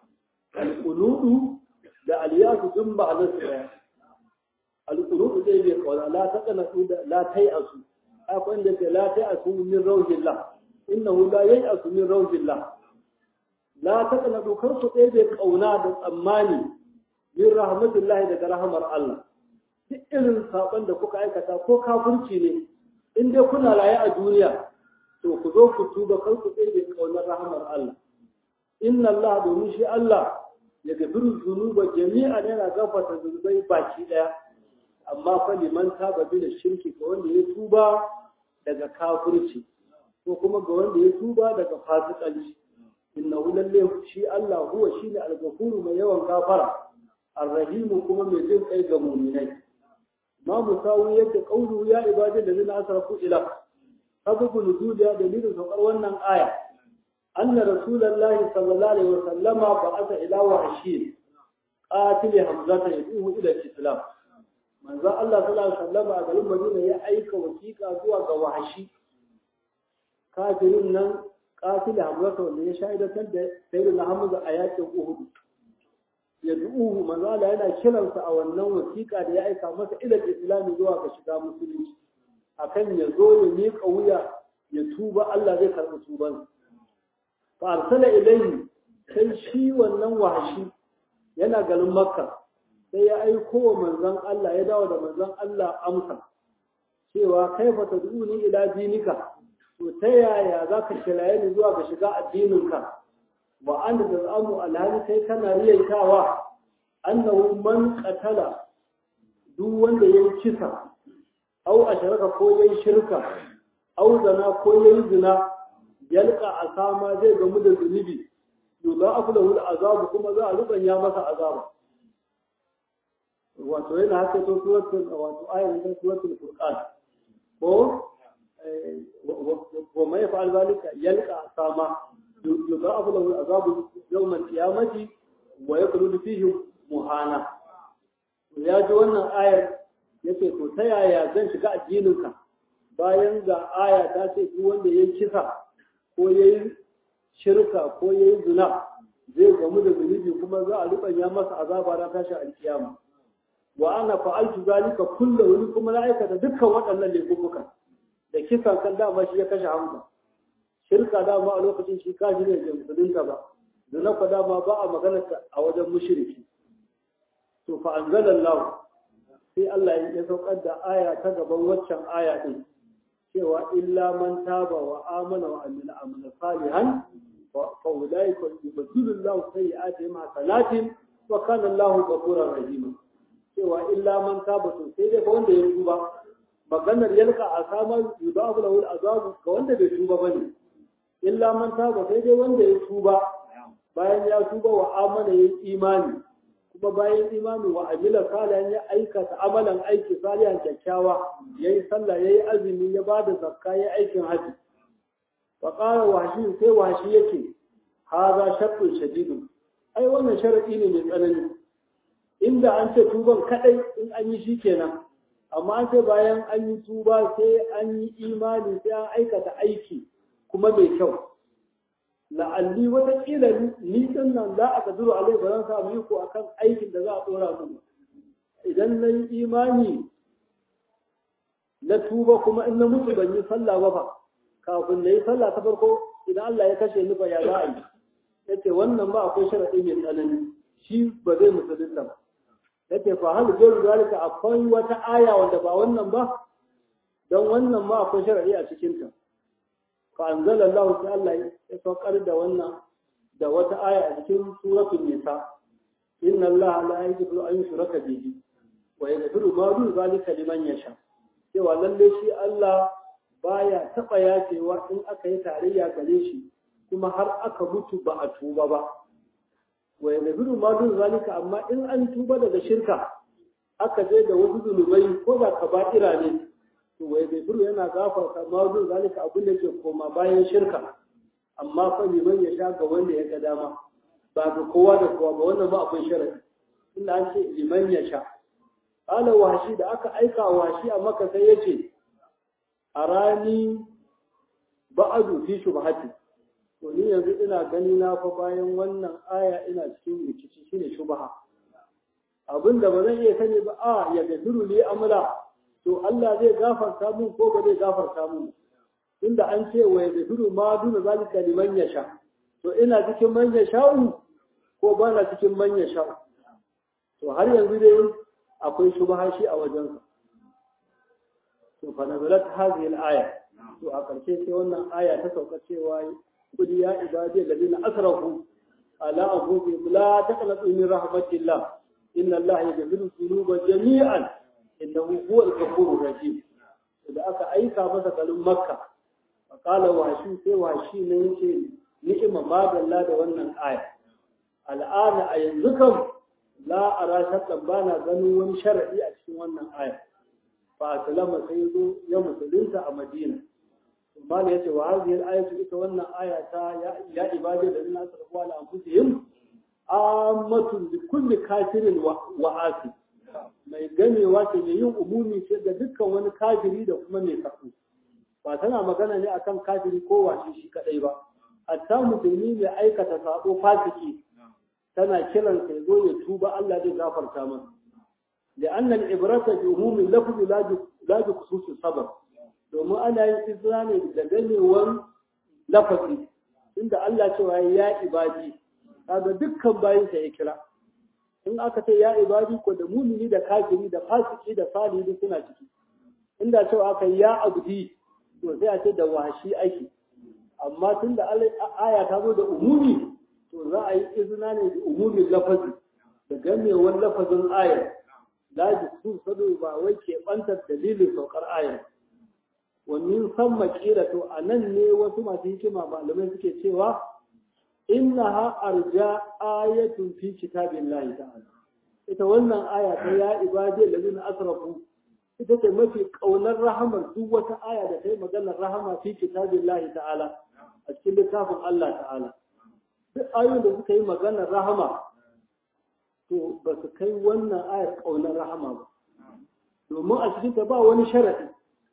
al da aliyasu dun ba a nasu ɗaya alƙulubu zai bai kawana la ta kana su da la tai asu akwai inda ke la tai asu min rawjillah innahu la yai asu min rawjillah la ta kana dokar su ɗaya bai kauna da tsammani min rahmatullahi daga rahamar Allah duk irin saban da kuka aikata ko kafirci ne in dai kuna raye a duniya to ku zo ku tuba kar ku ɗaya bai kaunar rahamar Allah inna Allah domin shi Allah ya gafiru zunuba jami'an yana gafarta zunubai baki daya amma fa liman taba bi da shirki ga wanda ya tuba daga kafirci ko kuma ga wanda ya tuba daga fasikanci innahu lalle shi Allah huwa shine al-ghafuru mai yawan gafara ar-rahimu kuma mai jin kai ga mu'minai ma musawi yake qawlu ya ibadi da zina asrafu ila sababu nuzul ya dalilin saukar wannan aya أن رسول الله صلى الله عليه وسلم بعث إلى وحشي قاتل حمزة يدعوه إلى الإسلام من ذا الله صلى الله عليه وسلم أقل المدينة يأيك وثيقة زوا وحشي قاتل نن قاتل حمزة واللي يشاهد تند سيدنا حمزة آيات أهد يدعوه من ذا الله أنا كلمة أو النوم وثيقة يأيك مثلا إلى الإسلام زوا كشكا مسلم akan ya zo ya miƙa wuya ya tuba Allah zai karɓi tubansa فأرسل إليه sai shi wannan wahashi yana garin makka sai ya aiko wa manzon Allah ya dawo da manzon Allah amsa cewa kaifa tad'uni ila dinika to ta yaya zaka kiraye ni zuwa ga shiga addininka wa anta tazamu alhali kai kana riyaitawa annahu man qatala duk wanda yayi kisa au asharaka ko yayi shirka au zana ko yayi zina yalka a sama zai gamu da zunubi yula afu da azabu kuma za a rubanya masa azaba wato yana haka to suratul wato ayatin ta suratul furqan ko wa mai fa'al zalika yalka a sama yula afu da azabu yawmal qiyamati wa yakulu fihi muhana ya ji wannan ayar yace to ta yaya zan shiga addininka bayan ga aya ta ce duk wanda ya kisa ko ya yi shirka ko ya yi zina zai gamu da zunubi kuma za a rubanya masa azaba na tashi alkiyama wa ana fa'altu zalika kullu wani kuma na aikata dukkan waɗannan laifukan da kisan kan dama shi ya kashe hamza shirka dama a lokacin shi kaji ne da musulunta ba zina ko dama ba a magana a wajen mushriki to fa anzalallahu sai Allah ya saukar da aya ta gaban waccan aya din cewa illa man taba wa amana wa amila amala salihan fa ulaika yubaddilu Allahu sayyi'atihim hasanatin wa kana Allahu ghafurur rahim cewa illa man taba to sai dai fa wanda ya tuba maganar yalka a samar yudafu lahu al'azabu ga wanda bai tuba bane illa man taba sai dai wanda ya tuba bayan ya tuba wa amana ya imani kuma bayan imani wa amila salihan ya aikata amalan aiki salihan kyakkyawa yayi sallah yayi azumi ya bada zakka yayi aikin haji wa qala washi sai washi yake haza shartun shadidun ai wannan sharadi ne mai tsanani inda an ce tuban kadai in an yi shi kenan amma an ce bayan an yi tuba sai an yi imani sai an aikata aiki kuma mai kyau la'alli watakila ni din nan za a kaduru alai ba zan samu iko akan aikin da za a dora mu idan na yi imani na tuba kuma in na mutu ban yi sallah ba fa kafin na yi sallah ta farko idan Allah ya kashe ni ba ya za a yi yace wannan ba akwai sharadi mai tsanani shi ba zai musulunta ba yace fa hal gairu zalika akwai wata aya wanda ba wannan ba don wannan ma akwai sharadi a cikin ta fa anzala Allah ta Allah ya saukar da wannan da wata aya a cikin suratul nisa inna Allah la yaghfiru an yushraka bihi wa yaghfiru ma dun zalika liman yasha cewa lalle shi Allah baya taba yafewa in aka yi tarayya gare shi kuma har aka mutu ba a tuba ba wa yaghfiru ma dun zalika amma in an tuba daga shirka aka je da wasu zunubai ko da kaba'ira ne to wa yaghfiru yana gafarta ma dun zalika abin da ke koma bayan shirka amma fa liman ya sha ga wanda ya ga dama ba ga kowa da kowa ba wannan ba akwai sharadi inda an ce liman ya sha qala washi da aka aika washi a maka sai yace arani ba'adu fi shubhati to ni yanzu ina gani na fa bayan wannan aya ina cikin rikici shine shubha abinda ba zan iya sani ba a ya gafiru li amla to Allah zai gafarta mun ko ba zai gafarta mun inda an ce wa ya gafiru ma duna zalika liman yasha to ina cikin man yasha'u ko ba na cikin man yasha'u to har yanzu dai akwai shubha shi a wajensa to fa nazalat hadhihi al-aya to a ƙarshe sai wannan aya ta sauka cewa kudi ya ibadi alladhina asrafu ala anfusihim la taqnatu min rahmatillah inna allaha yaghfiru dhunuba jami'an innahu huwal ghafurur rahim da aka aika masa kalin makka qala washi sai washi ne yace ni'ima madalla da wannan aya al'ana a yanzu kam la ara shakkan bana ganin wani shar'i a cikin wannan aya fa aslama sai zo ya musulunta a madina Mala ya ce wa haziyar ayatu ita wannan aya ta ya ibadi da ina sarfuwa da anfusihim ammatun bi kulli kafirin wa asi mai ganewa ce mai yin umumi ce ga dukkan wani kafiri da kuma mai kafu ba tana magana ne akan kafiri ko washe shi kadai ba hatta musulmi mai aikata sabo fasiki tana kiran sai zo ya tuba Allah zai gafarta masa لأن العبرة بعموم اللفظ لا بخصوص السبب domin ana yin izra ne da ganewar lafazi inda Allah cewa ya ibadi kaga dukkan bayinsa ya kira in aka ce ya ibadi ko da mumini da kafiri da fasiki da salihi suna ciki inda cewa aka ya abdi to sai a ce da washi ake amma tunda aya ta zo da umumi to za a yi izina ne da umumin lafazi da ganewar lafazin ayar la su sadu ba wai ke bantar dalilin saukar ayar ومن ثم قيل to anan ne wasu masu hikima malamai suke cewa innaha arja ayatun fi kitabillahi ta'ala ita wannan aya ta ya ibadi allazina asrafu ita ce mafi kaunar rahamar duk wata aya da ta yi maganar rahama fi kitabillahi ta'ala a cikin littafin Allah ta'ala duk ayoyin da suka yi maganar rahama to ba su kai wannan ayar kaunar rahama ba domin a cikin ta ba wani sharadi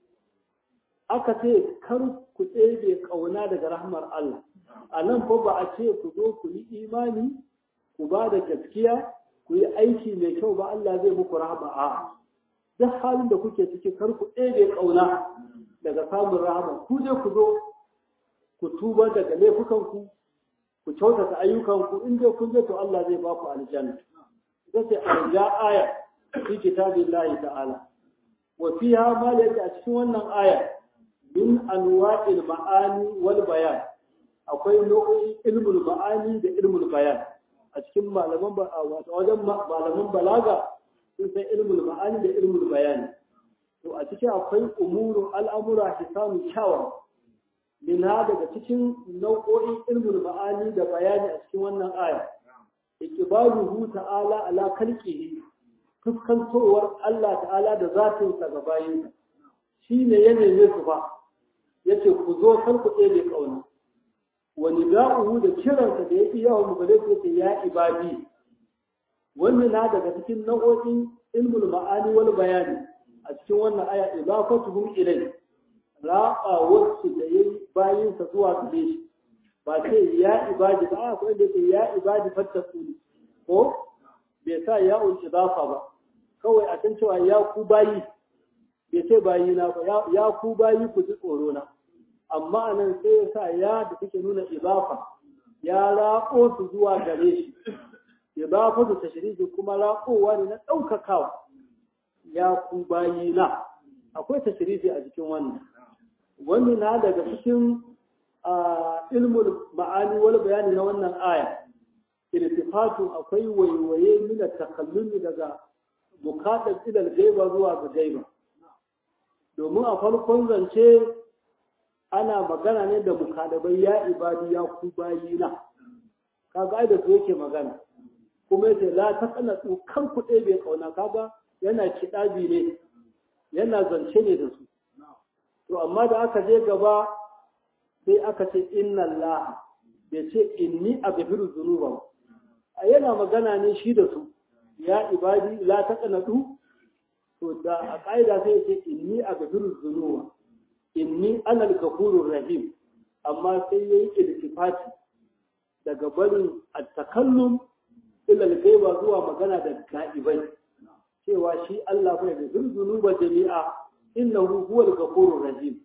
aka ce kar ku tsebe ƙauna daga rahmar Allah a nan fa ba a ce ku zo ku yi imani ku ba da gaskiya ku yi aiki mai kyau ba Allah zai muku rahama a duk halin da kuke ciki kar ku tsebe ƙauna daga samun rahama ku je ku zo ku tuba daga laifukanku ku kyautata ayyukanku in dai kun je to Allah zai ba ku aljanna ita ce arja aya fi kitabillahi ta'ala wa fiha ma a cikin wannan aya min anwa'il ma'ani wal bayan akwai nau'o'in ilmul ma'ani da ilmul bayan a cikin malaman wato wajen malaman balaga sun san ilmul ma'ani da ilmul bayan to a cikin akwai umuru al'amura hisanu kyawawa min ha daga cikin nau'o'in ilmul ma'ani da bayani a cikin wannan aya iqbaluhu ta'ala ala khalqihi fuskantowar Allah ta'ala da zatinsa ga bayinsa shi ne ya neme su ba ya ce ku zo kan ku ɗebe ƙauna wani da'uhu da kiransa da ya fi yawan mugale su yace ya ibadi wannan na daga cikin nau'o'in ilmul ma'ani wal bayani a cikin wannan aya idafatuhum ilai ra'a wasu da yayi bayin sa zuwa gare shi ba sai ya ibadi ba a kuma da ya ibadi fattakuni ko bai sa ya ul idafa ba kawai a can cewa ya ku bayi bai ce bayi na ba ya ku bayi ku ji tsoro na amma anan sai ya sa ya da take nuna idafa ya raƙo su zuwa gare shi idafa da tashriji kuma raƙowa ne na ɗaukakawa ya ku bayi na akwai tashriji a cikin wannan wani na daga cikin ilmul ma'ani wal bayani na wannan aya irtifatu akwai waiwaye min takallumi daga bukatar ilal gaiba zuwa ga gaiba domin a farkon zance ana magana ne da mukadabai ya ibadi ya ku bayina kaga ai da su yake magana kuma yace la taqnatu kan ku ɗaya bai kauna kaga yana kidabi ne yana zance ne da su to amma da aka je gaba sai aka ce inna Allah bai ce inni aghfiru dhunuba a yana magana ne shi da su ya ibadi la taqnatu to da a ƙa'ida sai ya ce inni aghfiru dhunuba inni ana al-ghafurur rahim amma sai yayi iltifati daga barin at-takallum ila al-ghaiba zuwa magana da ga'ibai cewa shi Allah bai da zunuba jami'a innahu huwal ghafurur rahim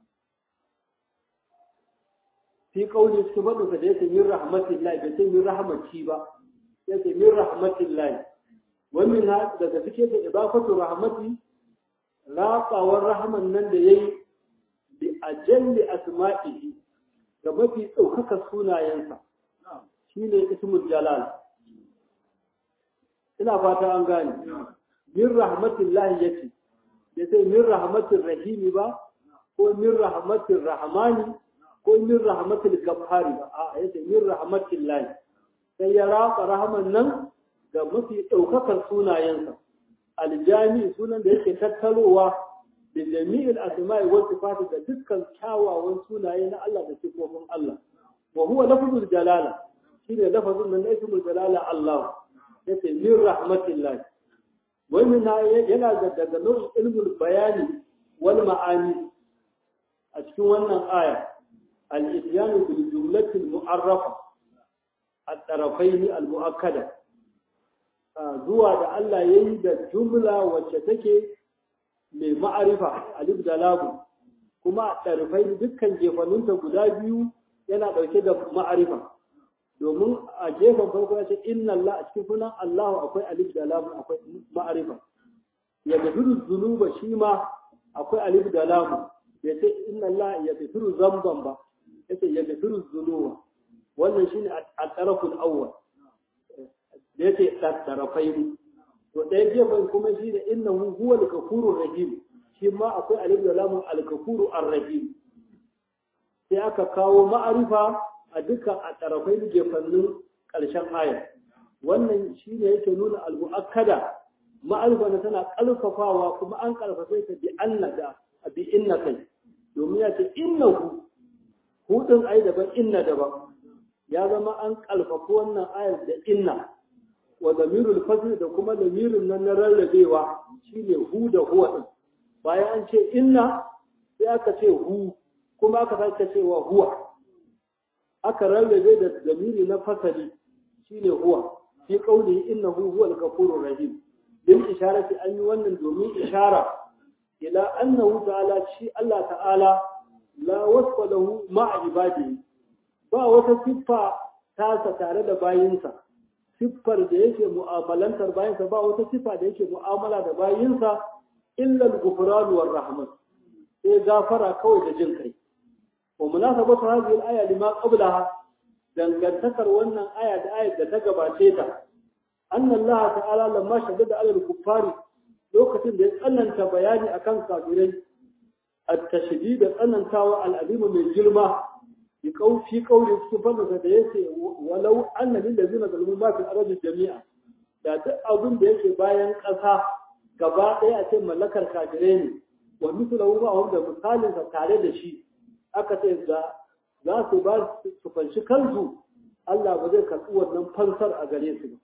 fi qawli su fadu ka yace min rahmatillahi bai ce min rahmati ba yace min rahmatillahi wa min ha daga cike da idafatu rahmati raqawar rahman nan da yayi bi ajalli asma'ihi da mafi ɗaukaka sunayensa shine ismul jalal ina fata an gane min rahmatillahi yace ya sai min rahmatir rahimi ba ko min rahmatir rahmani ko min rahmatil ghaffari ba a yace min rahmatillahi sai ya raka rahman nan ga mafi daukakar sunayensa aljami sunan da yake tattalowa da jami'il asma'i wa sifati da dukkan kyawawan sunaye na Allah da sifofin Allah wa huwa lafzul jalala shine lafazin nan na ismul jalala Allah yace min rahmatillahi wannan yana da daga nau'in ilmul bayani wal ma'ani a cikin wannan aya al-ityanu bil jumlati al-mu'arrafa at-tarafayn al-mu'akkada zuwa da Allah yayi da jumla wacce take mai ma'arifa alif da lam kuma at-tarafayn dukkan jefanunta guda biyu yana dauke da ma'arifa domin a gefen farko ya ce inna Allah a cikin sunan Allah akwai alif da lam akwai ma'arifa ya gafiru zunuba shi ma akwai alif da lam ya ce inna Allah ya gafiru zamban ba ya ce ya gafiru zunuba wannan shine a taraful awwal da ya ce tarafai to ɗaya gefen kuma shi da innahu huwa al-ghafurur rahim shi ma akwai alif da lam al-ghafuru ar-rahim sai aka kawo ma'arifa a dukkan a tarafai gefannin ƙarshen aya wannan shi ne yake nuna al-mu'akkada ma'arifa na tana ƙarfafawa kuma an ƙarfafe ta bi anna da bi inna kai domin ya ce innahu hudun ai daban inna daban ya zama an ƙarfafa wannan ayar da inna wa zamirul fasl da kuma zamirin nan na rarrabewa shine hu da huwa din bayan an ce inna sai aka ce hu kuma aka sake cewa huwa aka rarrabe da zamiri na fasali shine huwa fi qawli innahu huwal ghafurur rahim din isharati an yi wannan domin ishara ila annahu ta'ala shi Allah ta'ala la wasfa lahu ma'a ibadihi ba wata siffa tasa tare da bayinsa siffar da yake mu'amalantar bayinsa ba wata siffa da yake mu'amala da bayinsa illa al-ghufran war rahmat sai gafara kawai da jin kai ومناسبة هذه الآية لما قبلها dangantakar wannan aya da ayar da ta gabace ta annan Allah ta'ala lamma shaddada alal kuffari lokacin da ya tsananta bayani akan kafirai at-tashdid da tsanantawa al-alim mai girma bi kaufi kauli cikin fadasa da yace walau anna lil ladina zalimu ma fil ardi jami'a da duk abin da yake bayan ƙasa gaba ɗaya a ce mallakar kafirai ne wa mithluhu ma da misalin sa tare da shi aka ce za za su ba su fanshi kansu Allah ba zai karɓi wannan fansar a gare su ba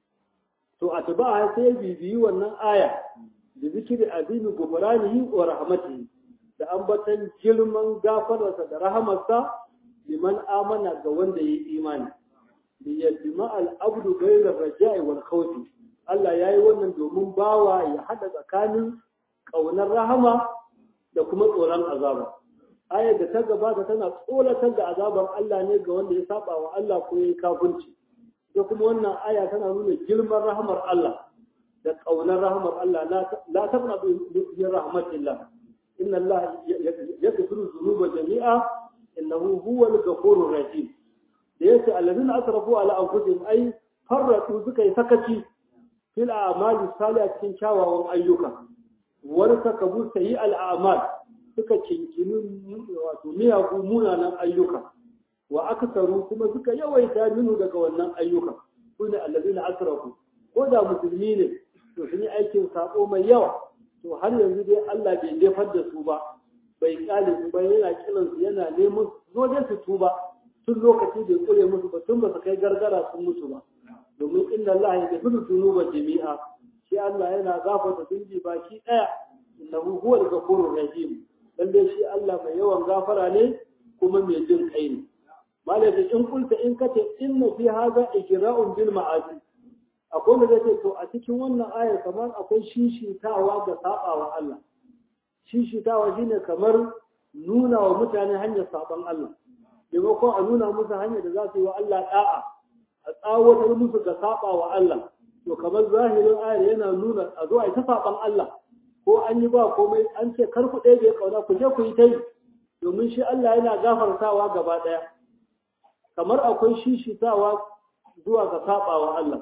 to a tuba sai bibiyi wannan aya da zikiri azimi gumranihi wa rahmatihi da ambatan girman gafararsa da rahamarsa liman amana ga wanda ya yi imani li yajma al abdu ghayra raja'i wal khawfi Allah yayi wannan domin bawa ya hada tsakanin kaunar rahama da kuma tsoron azaba ayar da ta gabata tana tsoratar da azabar Allah ne ga wanda ya saba wa Allah ko ya kafirci da kuma wannan aya tana nuna girman rahmar Allah da ƙaunar rahmar Allah la tabna bi rahmatillah inna Allah yaghfiru dhunuba jami'a innahu huwal ghafurur rahim da yace alladhina asrafu ala anfusihim ay farratu suka yi sakaci fil a'mali salih cikin kyawawan ayyuka wani sakabu sayi al a'mal suka kinkini wato miyagu munanan ayyuka wa aksaru kuma suka yawaita minu daga wannan ayyuka su ne allazina asrafu ko da musulmi ne to sun yi aikin sako mai yawa to har yanzu dai Allah bai jefar da su ba bai kyale su ba yana kiran su yana neman zo dai su tuba tun lokaci bai kure musu ba tun ba su kai gargara sun mutu ba domin inna Allah ya gafiru dhunuba jami'a shi Allah yana gafarta zunubi baki daya innahu huwal ghafurur rahim lalle shi Allah mai yawan gafara ne kuma mai jin kai ne malaka in kulta in kace inna fi hadha ikra'un bil ma'asi akwai da zai to a cikin wannan ayar kamar akwai shishitawa ga sabawa Allah shishitawa shine kamar nuna wa mutane hanyar saban Allah maimakon a nuna musu hanyar da za su yi wa Allah da'a a tsawatar musu ga sabawa Allah to kamar zahirin ayar yana nuna a zo a yi ta saban Allah ko an yi ba komai an ce kar ku ɗaya bai kauna ku je ku yi ta yi domin shi Allah yana gafartawa gaba ɗaya kamar akwai shishitawa zuwa ga sabawa Allah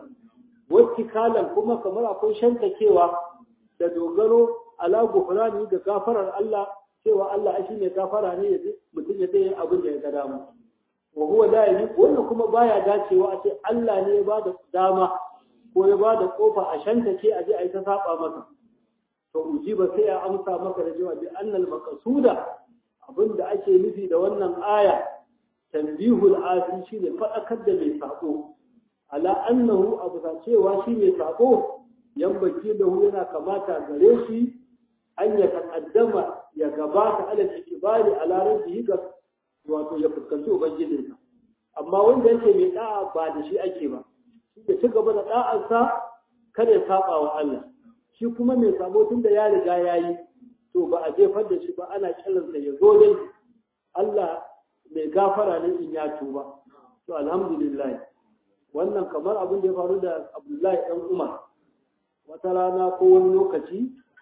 kalan kuma kamar akwai shantakewa da dogaro ala gufrani da gafarar Allah cewa Allah shi ne gafara ne ya mutum ya tsaye abin da ya ga dama wa huwa la yi wannan kuma baya dacewa a ce Allah ne ya ba da dama ko ya ba da kofa a shantake a je a yi ta saba maka to ujiba sai a amsa maka da cewa bi annal maqsuda abin da ake nufi da wannan aya tanbihul asi shine fadakar da mai sako ala annahu abu ta cewa shi mai sako yambaki da hu yana kamata gare shi an ya taqaddama ya gabata ala ikibari ala rabbihi ga wato ya fuskanci ubangijinsa amma wanda yake mai da'a ba da shi ake ba shi da ci gaba da da'arsa kada ya saba wa Allah shi kuma mai sabo tun da ya riga ya yi to ba a jefar da shi ba ana kiransa ya zo dai Allah mai gafara ne in ya tuba to alhamdulillah wannan kamar abin da ya faru da abdullahi ɗan umar wata rana ko wani lokaci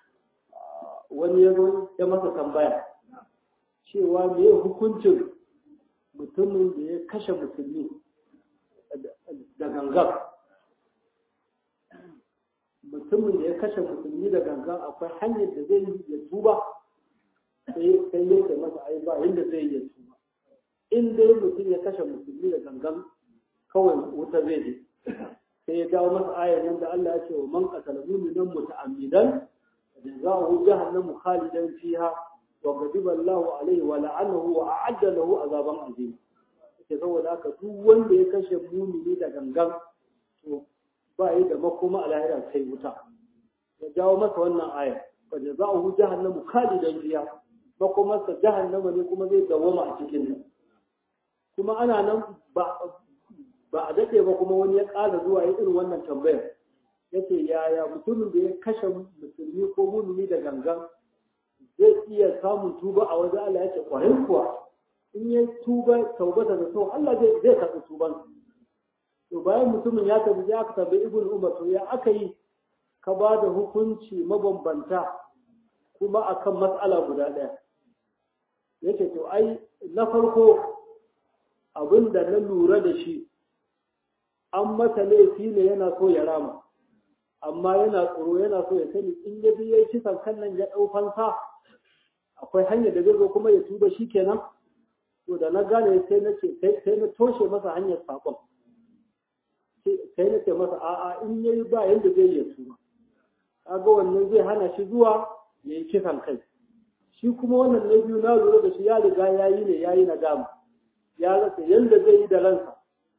wani ya zo ya masa tambaya cewa me hukuncin mutumin da ya kashe musulmi da gangan mutumin da ya kashe musulmi da gangan akwai hanyar da zai yi ya tuba sai sai ya masa ai ba inda zai yi ya tuba in dai mutum ya kashe musulmi da gangan kawai wuta zai je sai ya dawo masa ayar nan da Allah ya ce wa man qatala mu'minan muta'ammidan jazaohu jahannamu khalidan fiha wa ghadiba Allahu alayhi wa la'anahu wa a'adda lahu azaban azim sai saboda haka duk wanda ya kashe mumini da gangan to ba yi da makoma a lahira sai wuta ya jawo masa wannan ayar wa jazaohu jahannamu khalidan fiha makomarsa jahannama ne kuma zai dawama a cikin nan kuma ana nan ba ba a daɗe ba kuma wani ya ƙara zuwa ya irin wannan tambayar ya ce yaya mutumin da ya kashe musulmi ko mumini da gangan zai iya samun tuba a wajen Allah ya ce ƙwarai kuwa in ya tuba taubata da sau Allah zai zai karɓi tuban to bayan mutumin ya tafi ya aka tambayi ibn umar to ya aka yi ka ba da hukunci mabambanta kuma akan matsala guda ɗaya yace to ai na farko abin da na lura da shi an masa laifi ne yana so ya rama amma yana tsoro yana so ya sani in ya bi yayi kisan kan nan ya dau fansa akwai hanyar da zai zo kuma ya tuba shi kenan to da na gane sai na ce sai na toshe masa hanyar sakon sai na ce masa a'a in yayi ba yanda zai ya tuba kaga wannan zai hana shi zuwa yayi kisan kai shi kuma wannan na biyu na lura da shi ya riga yayi ne yayi nadama ya rasa yanda zai yi da ransa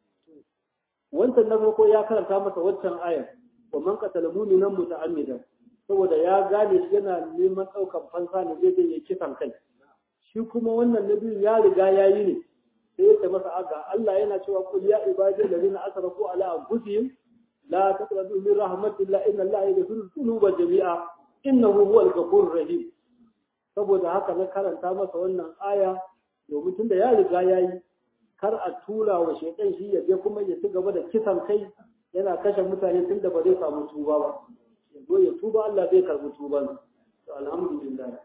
wancan na farko ya karanta masa waccan ayar wa man qatala mu'minan muta'ammidan saboda ya gane shi yana neman daukan fansa ne zai je kisan kai shi kuma wannan nabi ya riga yayi ne sai ya ce masa aga Allah yana cewa qul ya ibadil ladina asrafu ala anfusihim la taqrabu min rahmatillah inna Allah yaghfiru dhunuba jami'a innahu huwal ghafurur rahim saboda haka na karanta masa wannan aya domin tunda ya riga yayi kar a tura wa shaitan shi ya je kuma ya ci gaba da kisan kai yana kashe mutane tun da ba zai samu tuba ba ya zo ya tuba Allah zai karbi tuban to alhamdulillah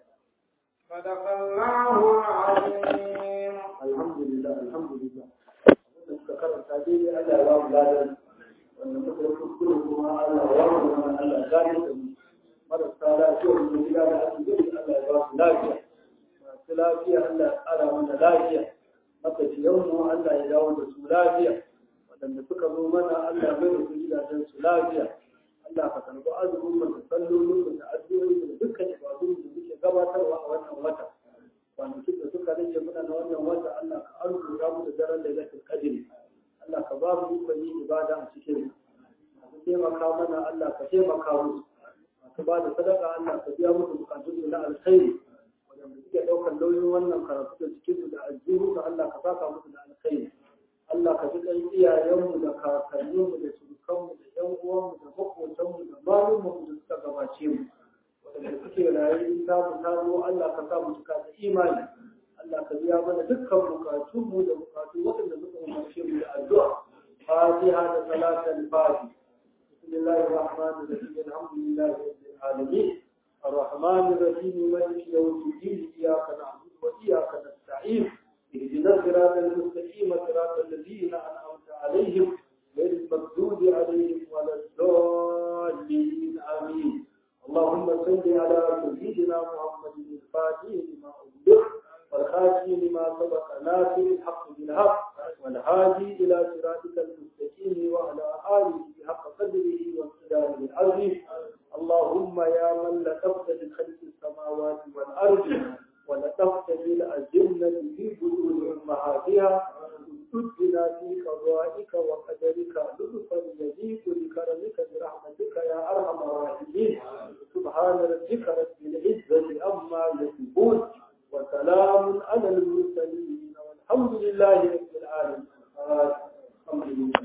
Sadakallahu alazim. alhamdulillah alhamdulillah wannan suka karanta dai Allah ya ba mu ladan wannan muka yi kuskure kuma Allah ya ba mu Allah ya gane da mu marasa lafiya mu gida da asibiti Allah ya ba su lafiya masu lafiya Allah ya ƙara mana lafiya maka mu Allah ya dawo da su lafiya waɗanda suka zo mana Allah bai da su gidajen su lafiya Allah ka karɓi azumin mu da sallolin mu da addu'o'in mu da dukkan ibadun da muke gabatarwa a wannan wata kwanakin da suka rage muna na wannan wata Allah ka arzuta mu da daren da zai kadiri Allah ka ba mu ikon yin ibada a cikin masu taimaka mana Allah ka taimaka musu masu ba da sadaka Allah ka biya musu bukatun su na alkhairi wadanda suke ɗaukar nauyin wannan karatu da cikin su da aljihu da Allah ka saka musu da alkhairi Allah ka ji ɗan iyayenmu da kakanninmu da surukanmu da ƴan uwanmu da maƙotanmu da malumanmu da suka gabace mu wadanda suke raye in ta mu ta zo Allah ka sa mu cika da imani Allah ka biya mana dukkan bukatunmu da bukatu waɗanda suka umarce mu da addu'a fatiha da salatul fatiha بسم الله الرحمن الرحيم الحمد لله رب العالمين الرحمن الرحيم مالك يوم الدين اياك نعبد واياك نستعين اهدنا الصراط المستقيم صراط الذين انعمت عليهم غير المغضوب عليهم ولا الضالين امين اللهم صل على سيدنا محمد الفاتح لما أغلق والخاتم لما سبق ناصر الحق بالحق والهادي إلى صراطك المستقيم وعلى آله حق قدره وامتداره العظيم اللهم يا من لطفت بخلق السماوات والأرض ولطفت بالأجنة في بطون أمهاتها تدنا في قضائك وقدرك لطفا يليق بكرمك برحمتك يا أرحم الراحمين سبحان ربك رب العزة عما يصفون وسلام على المرسلين والحمد لله رب